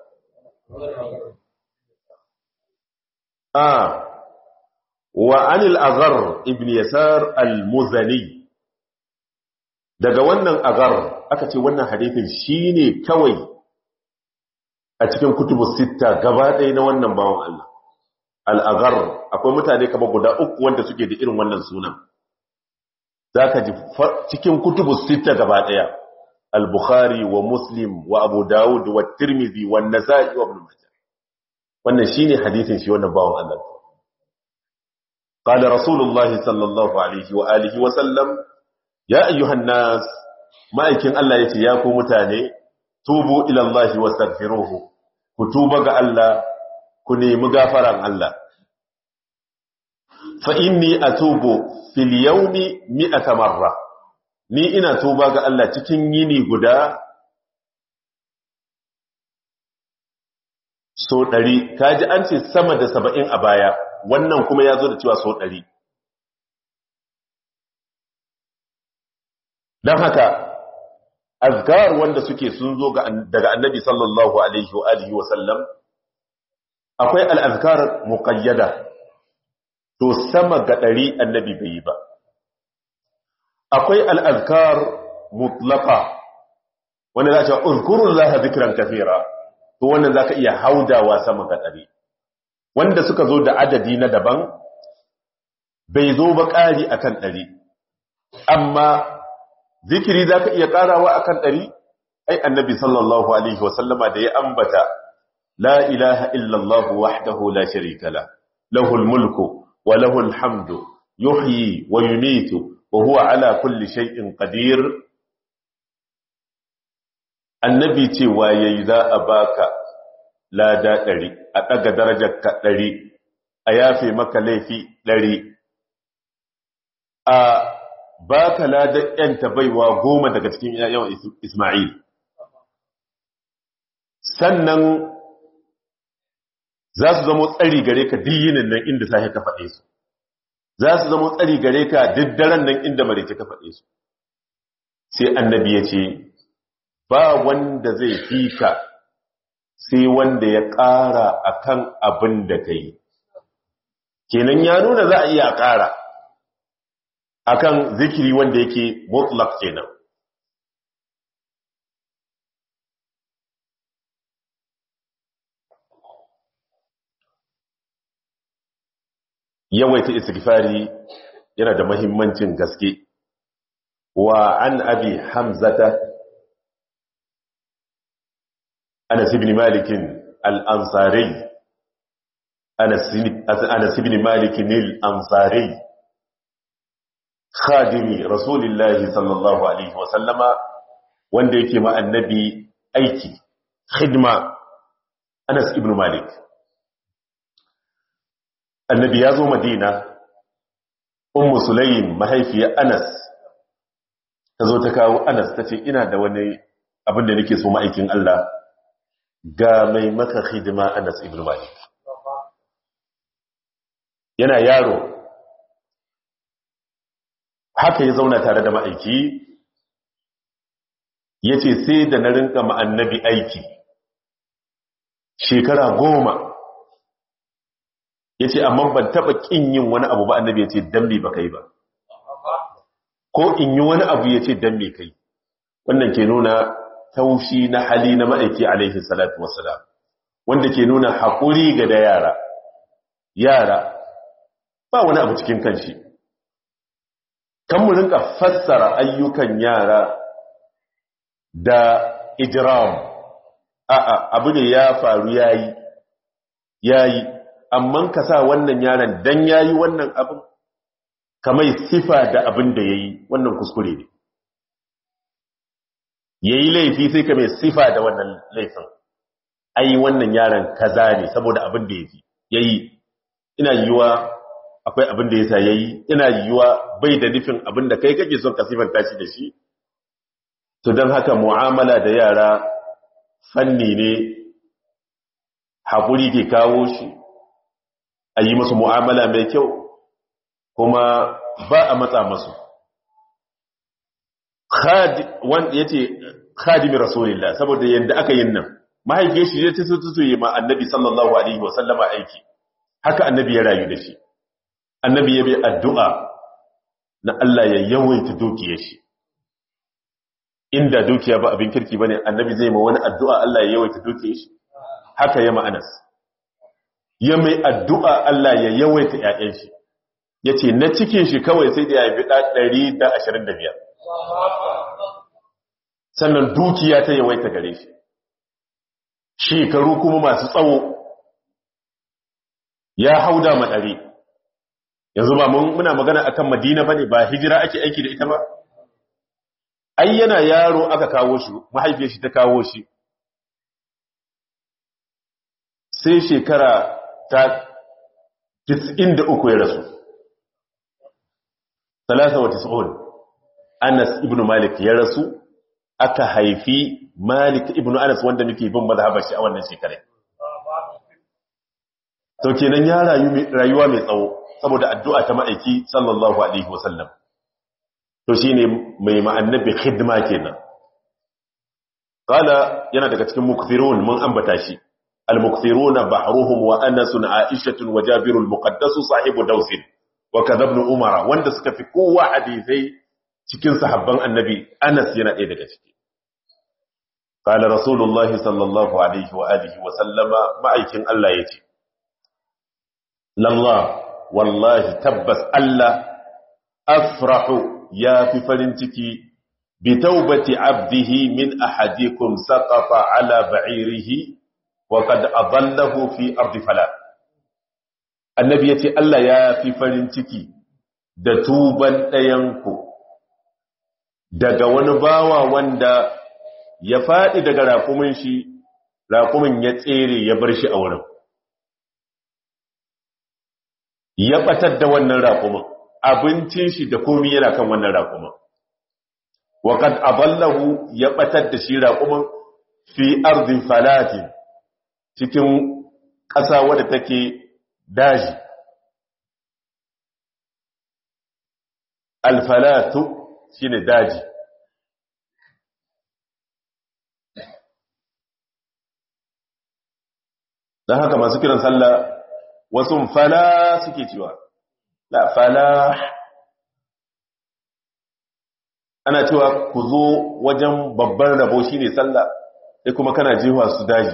آه وعن الأغر ابن يسار المزني daga wannan agar aka ce wannan hadithin shine kawai a cikin kutubu sita gaba ɗaya na wannan bawan Allah al-agar akwai mutane kamar guda uku wanda suke da irin wannan sunan zaka ji cikin kutubu sita gaba ɗaya al-bukhari wa muslim wa abu dawud wa tirmidhi wa nasa'i wa ibn majah wannan shine hadisin shi wannan bawon Allah qala rasulullahi sallallahu alaihi wa alihi wa sallam ya ayyuhan nas ma'aikin Allah yace ya ku mutane tubu ila Allah wastaghfiruhu ku tuba ga Allah ku nemi gafaran Allah fa inni atubu fil yawmi mi'ata marra ni ina tuba ga Allah cikin yini guda so ɗari kaji an ce sama da saba'in a baya wannan kuma ya zo da cewa so ɗari don haka azkar wanda suke sun zo daga annabi sallallahu alaihi wa alihi wa sallam akwai al'azkar muƙayyada to sama ga ɗari annabi bai yi ba akwai al'azkar mutlaka wanda za a ce uzkurun laha zikiran kafira to wannan za ka iya haudawa sama ga ɗari wanda suka zo da adadi na daban bai zo ba ƙari a kan ɗari amma zikiri za ka iya ƙarawa a kan ɗari ai annabi sallallahu alaihi wasallama da ya ambata la ilaha illallahu wahdahu la sharika la lahul mulku wa lahul hamdu yuhyi wa yumitu wa huwa ala kulli shay'in qadir annabi cewa yayi za a baka lada ɗari a ɗaga darajar ka ɗari a yafe maka laifi ɗari a baka ladar ‘yanta baiwa goma daga cikin yawan Ismail sannan za su zama tsari gare ka diyinin nan inda sahi ka faɗe su za su zama tsari gare ka diddaren nan inda marice ka faɗe su sai annabi ya ce ba wanda zai fi ka sai wanda ya ƙara a kan abin da ka yi kenan ya nuna za a iya ƙara a kan zikiri wanda yake mutlak kenan yawaita istighfari yana da mahimmancin gaske wa an abi hamzata أنس بن مالك الأنصاري Anas ibn Malik al-Ansari khadimi Rasulullahi sallallahu alaihi wa sallama wanda yake ma annabi aiki khidma Anas ibn Malik annabi ya zo Madina Ummu Sulaim mahaifiyar Anas ta zo ta kawo Anas ta ce ina da wani abin da nake so ma'aikin Allah ga mai maka hidima Anas ibn Malik yana yaro haka ya zauna tare da ma'aiki ya ce sai da na rinka ma'annabi aiki shekara goma ya ce amma ban taɓa ƙin yin wani abu ba annabi ya ce dambe ba kai ba ko in yi wani abu ya ce dambe kai wannan ke nuna taushi na hali na ma'aiki alaihi salatu wasalam wanda ke nuna haƙuri ga da yara yara ba wani abu cikin kanshi kan mu rinka fassara ayyukan yara da ijram a'a abu ne ya faru yayi yayi amma ka sa wannan yaron dan yayi wannan abin kamar sifa da abin da yayi wannan kuskure ne yayi laifi sai ka mai sifa da wannan laifin ai wannan yaron kaza ne saboda abin da yafi yayi ina yiwa akwai abin da yasa yayi ina yiwa bai da nufin abin da kai kake son ka sifanta shi da shi to don haka mu'amala da yara fanni ne haƙuri ke kawo shi a yi masu mu'amala mai kyau kuma ba a matsa masu ya ce khadimi rasulillah saboda yadda aka yin nan mahaifiyar shi ya ce su yi ma annabi sallallahu alaihi wasallama aiki haka annabi ya rayu da shi annabi ya bai addu'a na Allah ya yawaita dukiyar shi inda dukiya ba abin kirki bane annabi zai ma wani addu'a Allah ya yawaita dukiyar shi haka ya ma'anas ya mai addu'a Allah ya yawaita ƴaƴan shi yace na cikin shi kawai sai da ya bi 125 sannan dukiya ta yawaita gare shi shekaru kuma masu tsawo ya hauda madare yanzu ba muna magana akan Madina bane ba hijira ake aiki da ita ba ai yana yaro aka kawo shi mahaifiyar shi ta kawo shi sai shekara ta 93 ya rasu 93 Anas ibn Malik ya rasu aka haifi Malik ibn Anas wanda muke bin mazhabar shi a wannan shekarar to kenan ya rayu rayuwa mai tsawo saboda addu'a ta ma'aiki sallallahu alaihi wasallam to shine mai ma'annabi khidma kenan qala yana daga cikin mukthirun mun ambata shi al-mukthirun bahruhum wa anas aisha wa jabir al-muqaddas sahibu daus wa kadha ibn umara wanda suka fi kowa hadisai cikin sahabban annabi anas yana ɗaya daga ciki qala rasulullahi sallallahu alaihi wa alihi wa sallama ma'aikin Allah yace lallah wallahi tabbas Allah afrahu ya fi farin ciki bi taubati abdihi min ahadikum saqafa ala ba'irihi wa qad adallahu fi ardi fala annabi yace Allah ya fi farin ciki da tuban ɗayanku daga wani bawa wanda ya faɗi daga raƙumin shi raƙumin ya tsere ya bar shi a wurin ya ɓatar da wannan raƙumin abincin shi da komi yana kan wannan raƙumin waƙad aballahu ya ɓatar da shi raƙumin fi arzin falatin cikin ƙasa wadda take daji alfalatu shine daji don haka masu kiran sallah wasu fala suke cewa la fala ana cewa ku zo wajen babban rabo shine sallah sai kuma kana jiwa su daji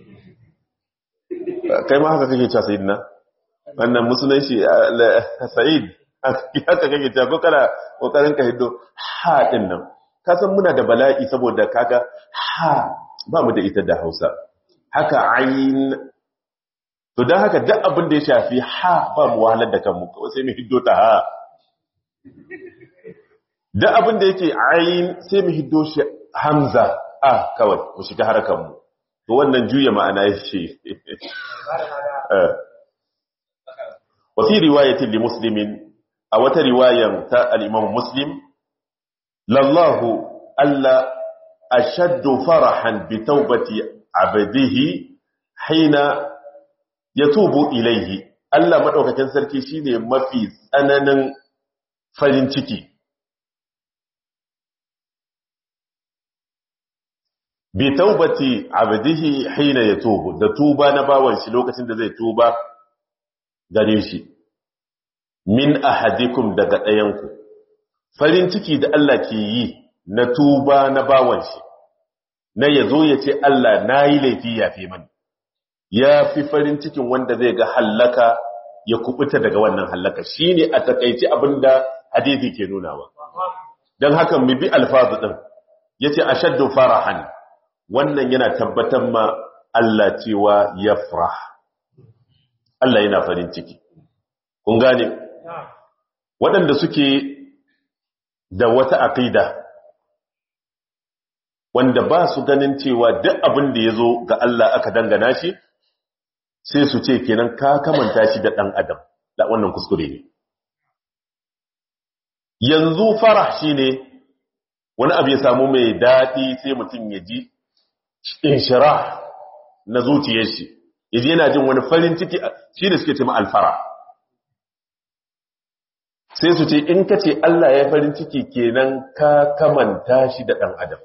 kai ma haka kake cewa sayyidina wannan musulun shi sa'id haka kake cewa ko kana kokarin ka hiddo ha din nan ka san muna da bala'i saboda kaga ha ba mu da ita da Hausa haka ayin to don haka duk abin da ya shafi ha ba mu wahalar da kanmu kawai sai mu hiddo ta ha duk abin da yake ayin sai mu hiddo shi hamza a kawai mu shiga harkarmu to wannan juya ma'ana ya ce wa fi riwayatin li muslimin a wata riwayan ta al-imam muslim lallahu alla ashaddu farahan bi taubati abdihi hina yatubu ilayhi Allah madaukakin sarki shine mafi tsananin farin ciki bi taubati abdihi hina yatubu da tuba na bawan shi lokacin da zai tuba gare shi min ahadikum daga ɗayanku farin ciki da Allah ke yi na tuba na bawan shi na yazo ya ce Allah na yi laifi ya fi mani ya fi farin cikin wanda zai ga hallaka ya kubuta daga wannan hallaka shine a takaici abinda hadisi ke nunawa dan haka mu bi alfazu din yace ashaddu farahan wannan yana tabbatar ma Allah cewa yafrah Allah yana farin ciki kun gane waɗanda suke da wata aqida wanda ba su ganin cewa duk abin da yazo ga Allah aka dangana shi sai su ce kenan ka kamanta shi da ɗan adam da wannan kuskure ne yanzu farah shine wani abu ya samu mai daɗi sai mutum ya ji inshira na zuciyar shi yaji yana jin wani farin ciki shi da suke ce ma alfara sai su ce in ka ce Allah ya farin ciki kenan ka kamanta shi da ɗan adam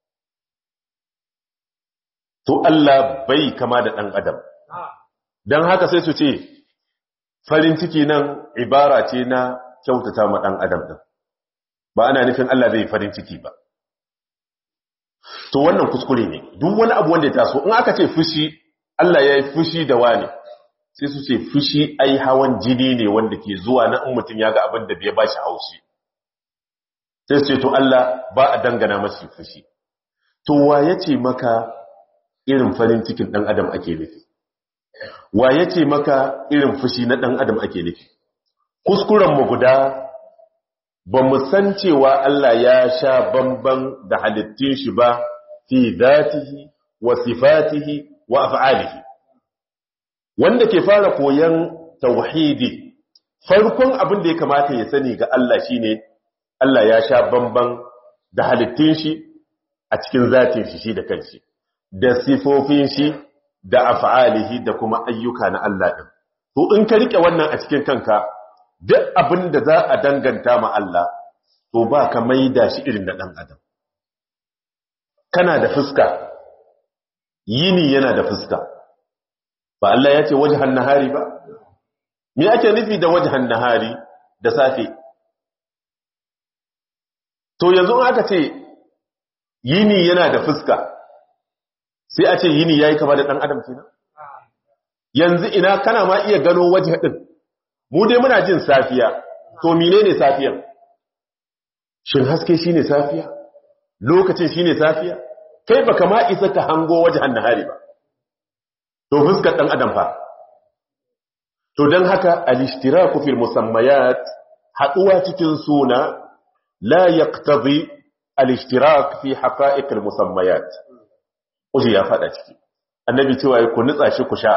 to Allah bai kama da ɗan adam don haka sai su ce farin ciki nan ibara ce na kyautata ma ɗan adam ɗin ba ana nufin Allah zai farin ciki ba to wannan kuskure ne duk wani abu wanda ya taso in aka ce fushi Allah ya yi fushi da wani sai su ce fushi ai hawan jini ne wanda ke zuwa na in mutum ya ga abin da bai ba shi haushi sai su ce to Allah ba a dangana masu fushi to wa ya ce maka irin farin cikin ɗan adam ake nufi wa ya ce maka irin fushi na ɗan adam ake nufi kuskurenmu guda ba mu san cewa Allah ya sha bamban da halittun shi ba fi zatihi wa sifatihi wa af'alihi wanda ke fara koyan tauhidi farkon abin da ya kamata ya sani ga Allah shine Allah ya sha bamban da halittun shi a cikin zatin shi shi da kanshi da sifofin shi da af'alihi da kuma ayyuka na Allah din to in ka rike wannan a cikin kanka duk abin da za a danganta ma Allah to ba ka maida shi irin da dan adam kana da fuska yini yana da fuska ba Allah ya ce wajhan nahari ba me ake nufi da wajhan nahari da safe to yanzu aka ce yini yana da fuska sai a ce yini yayi kama da dan adam kenan yanzu ina kana ma iya gano waje din mu dai muna jin safiya to menene safiyan shin haske shine safiya lokacin shine safiya kai baka ma isa ka hango wajen nahari ba to fuskar dan adam fa to dan haka al-ishtiraku fil musammayat haduwa cikin suna la yaqtadi al-ishtirak fi haqa'iq al-musammayat Uji ya faɗa ciki, annabi cewa ya ku nutsa shi ku sha.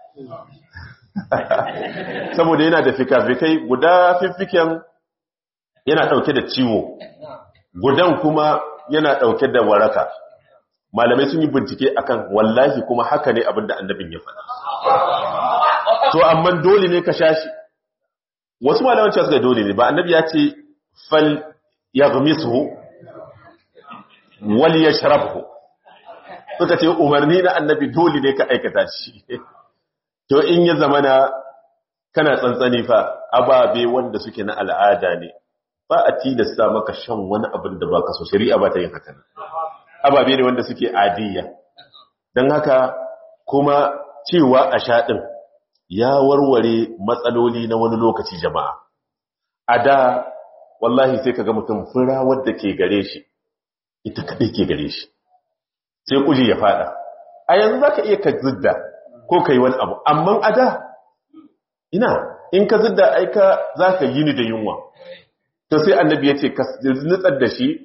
Saboda yana da fika-fikai guda fiffiken yana ɗauke da ciwo, gudan kuma yana ɗauke da waraka. Malamai sun yi bincike akan wallahi kuma haka ne abinda annabin ya faɗa. To, amma dole ne ka sha shi. Wasu malaman cewa suka dole ne, ba annabi ya ce fal ya gamisu wal ya sharafu. suka ce umarni na annabi dole ne ka aikata shi to in ya zama na kana tsantsani fa ababe wanda suke na al'ada ne ba a tilasta maka shan wani abin da ba ka so shari'a ba ta yin haka ababe ne wanda suke adiyya don haka kuma cewa a shaɗin ya warware matsaloli na wani lokaci jama'a a da wallahi sai ka ga mutum fura wadda ke gare shi ita kaɗai ke gare shi sai kuji ya fada a yanzu za ka iya ka zidda ko kai wani abu amma a da ina in ka zidda aika za ka yi ni da yunwa to sai annabi ya ce ka nutsar da shi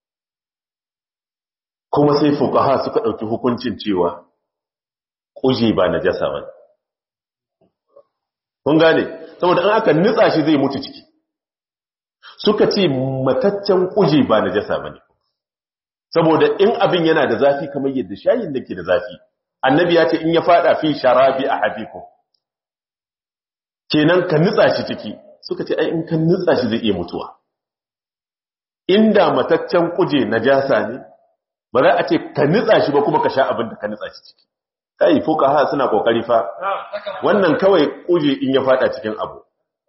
kuma sai fukaha suka ɗauki hukuncin cewa ƙuje ba na jasa ba kun gane saboda an aka nutsa shi zai mutu ciki suka ce mataccen ƙuje ba na jasa ba ne saboda in abin yana da zafi kamar yadda shayin da ke da zafi annabi ya ce in ya fada fi sharabi a habiku kenan ka nutsa shi ciki suka ce ai in ka nutsa shi zai iya mutuwa inda mataccen kuje najasa ne ba za a ce ka nutsa shi ba kuma ka sha abin da ka nutsa shi ciki kai fuqaha suna kokari fa wannan kawai kuje in ya fada cikin abu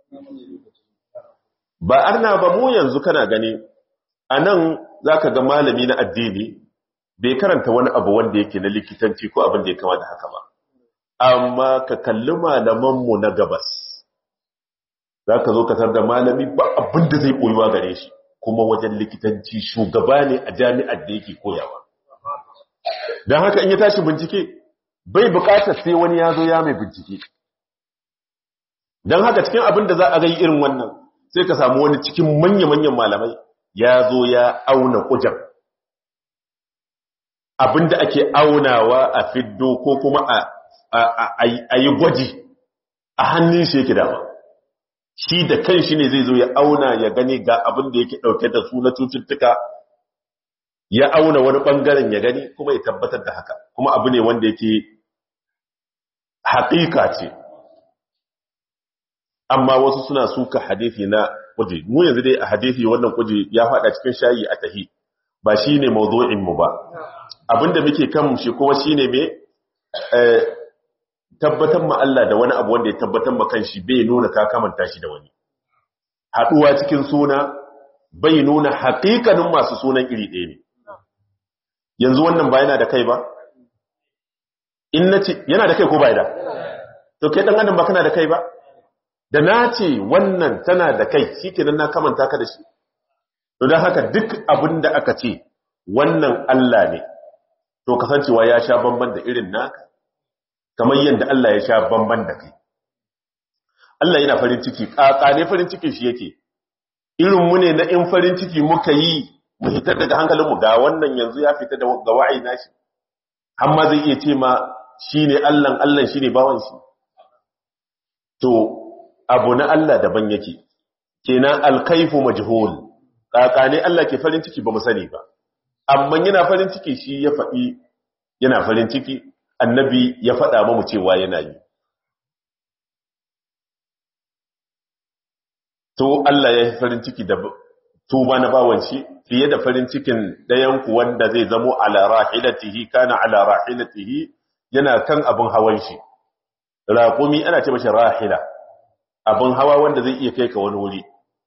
ba arna ba mu yanzu kana gani anan zaka ga malami na addini bai karanta wani abu wanda yake na likitanci ko abin da ya kama da haka ba amma ka kalli malamanmu na gabas za ka zo katar da malami ba abin da zai koyuwa gare shi kuma wajen likitanci shugaba ne a jami'ar da yake koyawa don haka in ya tashi bincike bai bukatar sai wani ya zo ya mai bincike don haka cikin abin da za a gai irin wannan sai ka samu wani cikin manya-manyan malamai ya zo ya auna kujan abin da ake aunawa a fiddo ko kuma a yi gwaji a hannun shi yake dama shi da kan shi ne zai zo ya auna ya gani ga abin da yake ɗauke da su na cututtuka ya auna wani ɓangaren ya gani kuma ya tabbatar da haka kuma abu ne wanda yake haƙiƙa ce amma wasu suna suka hadithi na kuje mu yanzu dai a hadithi wannan kuje ya faɗa cikin shayi a tahi ba shi ne mu ba abinda muke kan shi kuma shi ne mai tabbatar ma Allah da wani abu wanda ya tabbatar ma kanshi bai nuna ka kamanta shi da wani haduwa cikin suna bai nuna haƙiƙanin masu sunan iri ɗaya ne yanzu wannan ba yana da kai ba in nace yana da kai ko bai da to kai dan adam ba kana da kai ba da nace wannan tana da kai shikenan na kamanta ka da shi to dan haka duk abin da aka ce wannan Allah ne to kasancewa ya sha bamban da irin naka kamar yadda Allah ya sha bamban da kai Allah yana farin ciki ne farin cikin shi yake irin mu ne na in farin ciki muka yi mu hitar daga hankalinmu ga wannan yanzu ya fita ga wa'ayi nashi amma zai iya ce ma shine Allah Allah shine bawan shi to abu na Allah daban yake kenan alkaifu majhul ne Allah ke farin ciki ba mu sani ba amma yana farin ciki shi ya faɗi yana farin ciki annabi ya faɗa mamu cewa yana yi to Allah ya yi farin ciki da tuba na bawan shi fiye da farin cikin ɗayanku wanda zai zamo ala rahilatihi kana ala rahilatihi yana kan abin hawan shi raƙumi ana ce mashi rahila abin hawa wanda zai iya kai ka wani wuri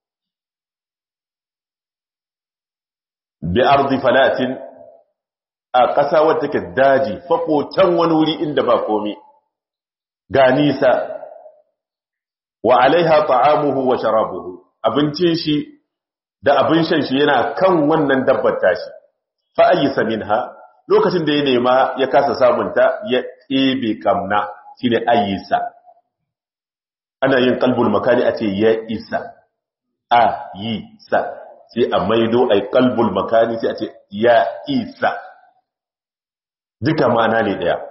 bi ardi falatin a ƙasa wadda take daji faƙotan wani wuri inda ba komi ga nisa wa alaiha ta'amuhu wa sharabuhu abincin shi da abin shan shi yana kan wannan dabbar tashi fa ayyisa minha lokacin da ya nema ya kasa samunta ya ɗebe kamna shine ayyisa ana yin kalbul makani a ce ya isa a yi sa sai a maido a kalbul makani sai a ce ya isa duka ma'ana ne ɗaya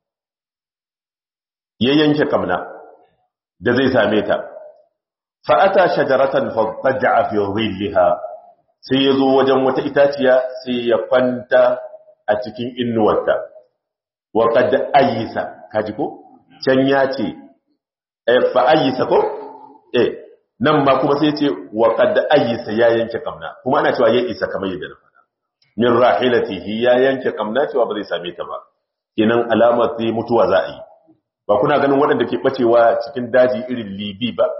ya yanke kamna da zai same ta fa'ata shajaratan faɗaɗa a fiye sai ya zo wajen wata itaciya sai ya kwanta a cikin innuwarta wa kadda ayyisa kaji ko can ya ce fa ayyisa ko eh nan ma kuma sai ce wa kadda ayyisa ya yanke kamna kuma ana cewa ya isa kamar yadda na faɗa min rahilatihi ya yanke kamna cewa ba zai same ta ba kenan alamar sai mutuwa za a yi ba kuna ganin waɗanda ke bacewa cikin daji irin libi ba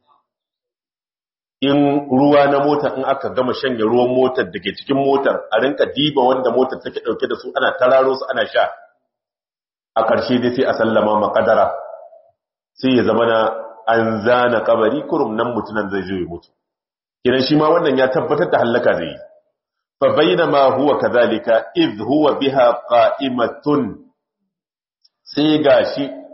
in ruwa na mota in aka gama shanye ruwan motar da ke cikin motar a rinka diba wanda motar take ɗauke da su ana tararo su ana sha a ƙarshe dai sai a sallama makadara sai ya zama na an zana kabari kurum nan mutunan zai zo ya mutu kiran shi ma wannan ya tabbatar da hallaka zai yi fa bainama huwa kadhalika idh huwa biha qa'imatun sai gashi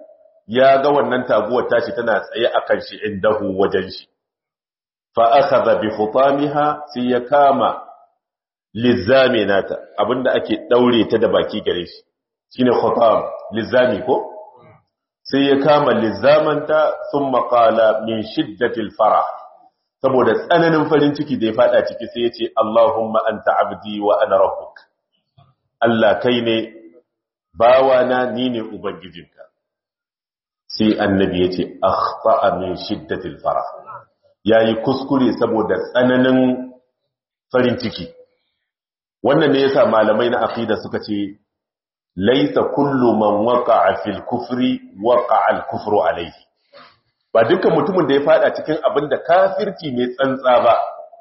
ya ga wannan taguwar tashi tana tsaye akan shi indahu wajen shi fa akhadha bi khutamiha sai ya kama lizami nata abinda ake daure ta da baki gare shi shine khutam lizami ko sai ya kama lizamanta thumma qala min shiddatil farah saboda tsananin farin ciki da ya fada ciki sai ya ce Allahumma anta abdi wa ana rabbuk Allah kai ne bawana ni ne ubangijinka sai annabi ya ce akhta'a min shiddatil farah yayi kuskure saboda tsananin farin ciki wannan ne yasa malamai na aqida suka ce laisa kullu man waqa'a fil kufri waqa'a al kufru alayhi ba dukkan mutumin da ya fada cikin abin da kafirci ne tsantsa ba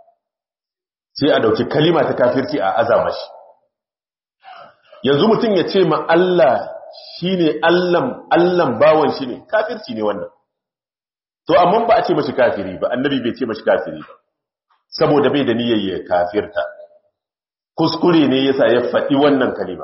sai a dauki kalima ta kafirci a azama shi yanzu mutum ya ce ma Allah shine Allah Allah bawon shi ne kafirci ne wannan to amma ba a ce mashi kafiri ba annabi bai ce mashi kafiri ba saboda bai da niyyar ya kafirta kuskure ne yasa ya faɗi wannan kalima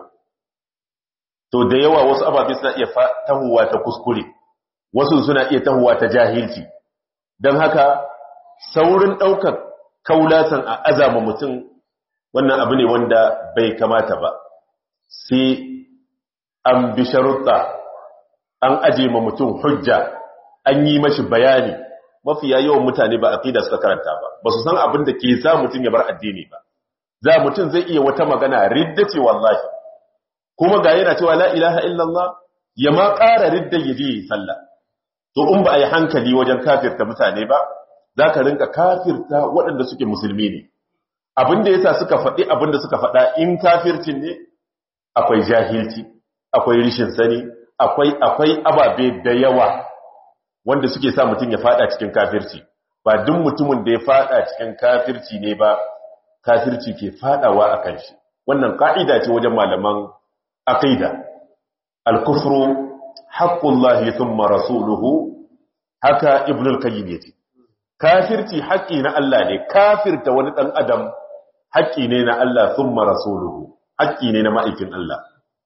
to da yawa wasu ababe suna iya tahuwa ta kuskure wasu suna iya tahuwa ta jahilci don haka saurin ɗaukar kaulatan a azama mutum wannan abu ne wanda bai kamata ba sai an bi sharuɗa an aje ma mutum hujja an yi mashi bayani mafiya yawan mutane ba aqida suka karanta ba ba su san abin da ke sa mutum ya bar addini ba za mutum zai iya wata magana ridda ce wallahi kuma ga yana cewa la ilaha illallah ya ma ƙara ridda ya je sallah to in ba a yi hankali wajen kafirta mutane ba za ka rinka kafirta waɗanda suke musulmi ne abinda yasa suka faɗi abinda suka faɗa in kafircin ne akwai jahilci akwai rishin sani akwai akwai ababe da yawa wanda suke sa mutum ya faɗa cikin kafirci ba duk mutumin da ya faɗa cikin kafirci ne ba kafirci ke faɗawa a kan shi wannan ka'ida ce wajen malaman aqida al-kufru haqqullahi thumma rasuluhu haka ibn al-qayyim yace kafirci haƙi na Allah ne kafirta wani dan adam haƙi ne na Allah thumma rasuluhu haƙi ne na ma'aikin Allah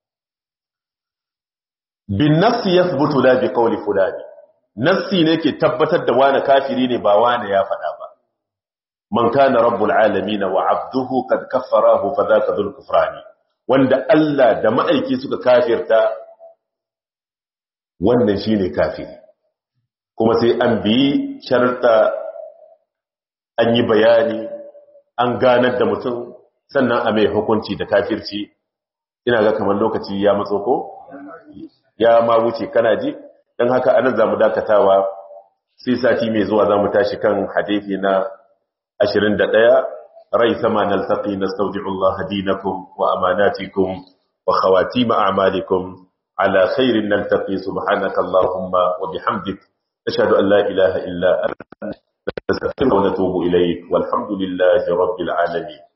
bin nafsi yathbutu la bi qawli fulani nafsi ne ke tabbatar da wani kafiri ne ba wani ya faɗa ba man kana rabbul alamin wa abduhu qad kaffarahu fa dhaka dhul kufrani wanda Allah da ma'aiki suka kafirta wannan shine kafiri kuma sai an bi sharta an yi bayani an ganar da mutum sannan a mai hukunci da kafirci ina ga kamar lokaci ya matso ko ya ma wuce kana ji dan haka anan zamu dakatawa sai sati mai zuwa zamu tashi kan hadisi na 21 rai sama naltaqi nastawdi'u Allah dinakum wa amanatikum wa khawatim a'malikum ala khairin naltaqi subhanaka allahumma wa bihamdik ashhadu an la ilaha illa anta nastaghfiruka wa natubu ilayk walhamdulillahi rabbil alamin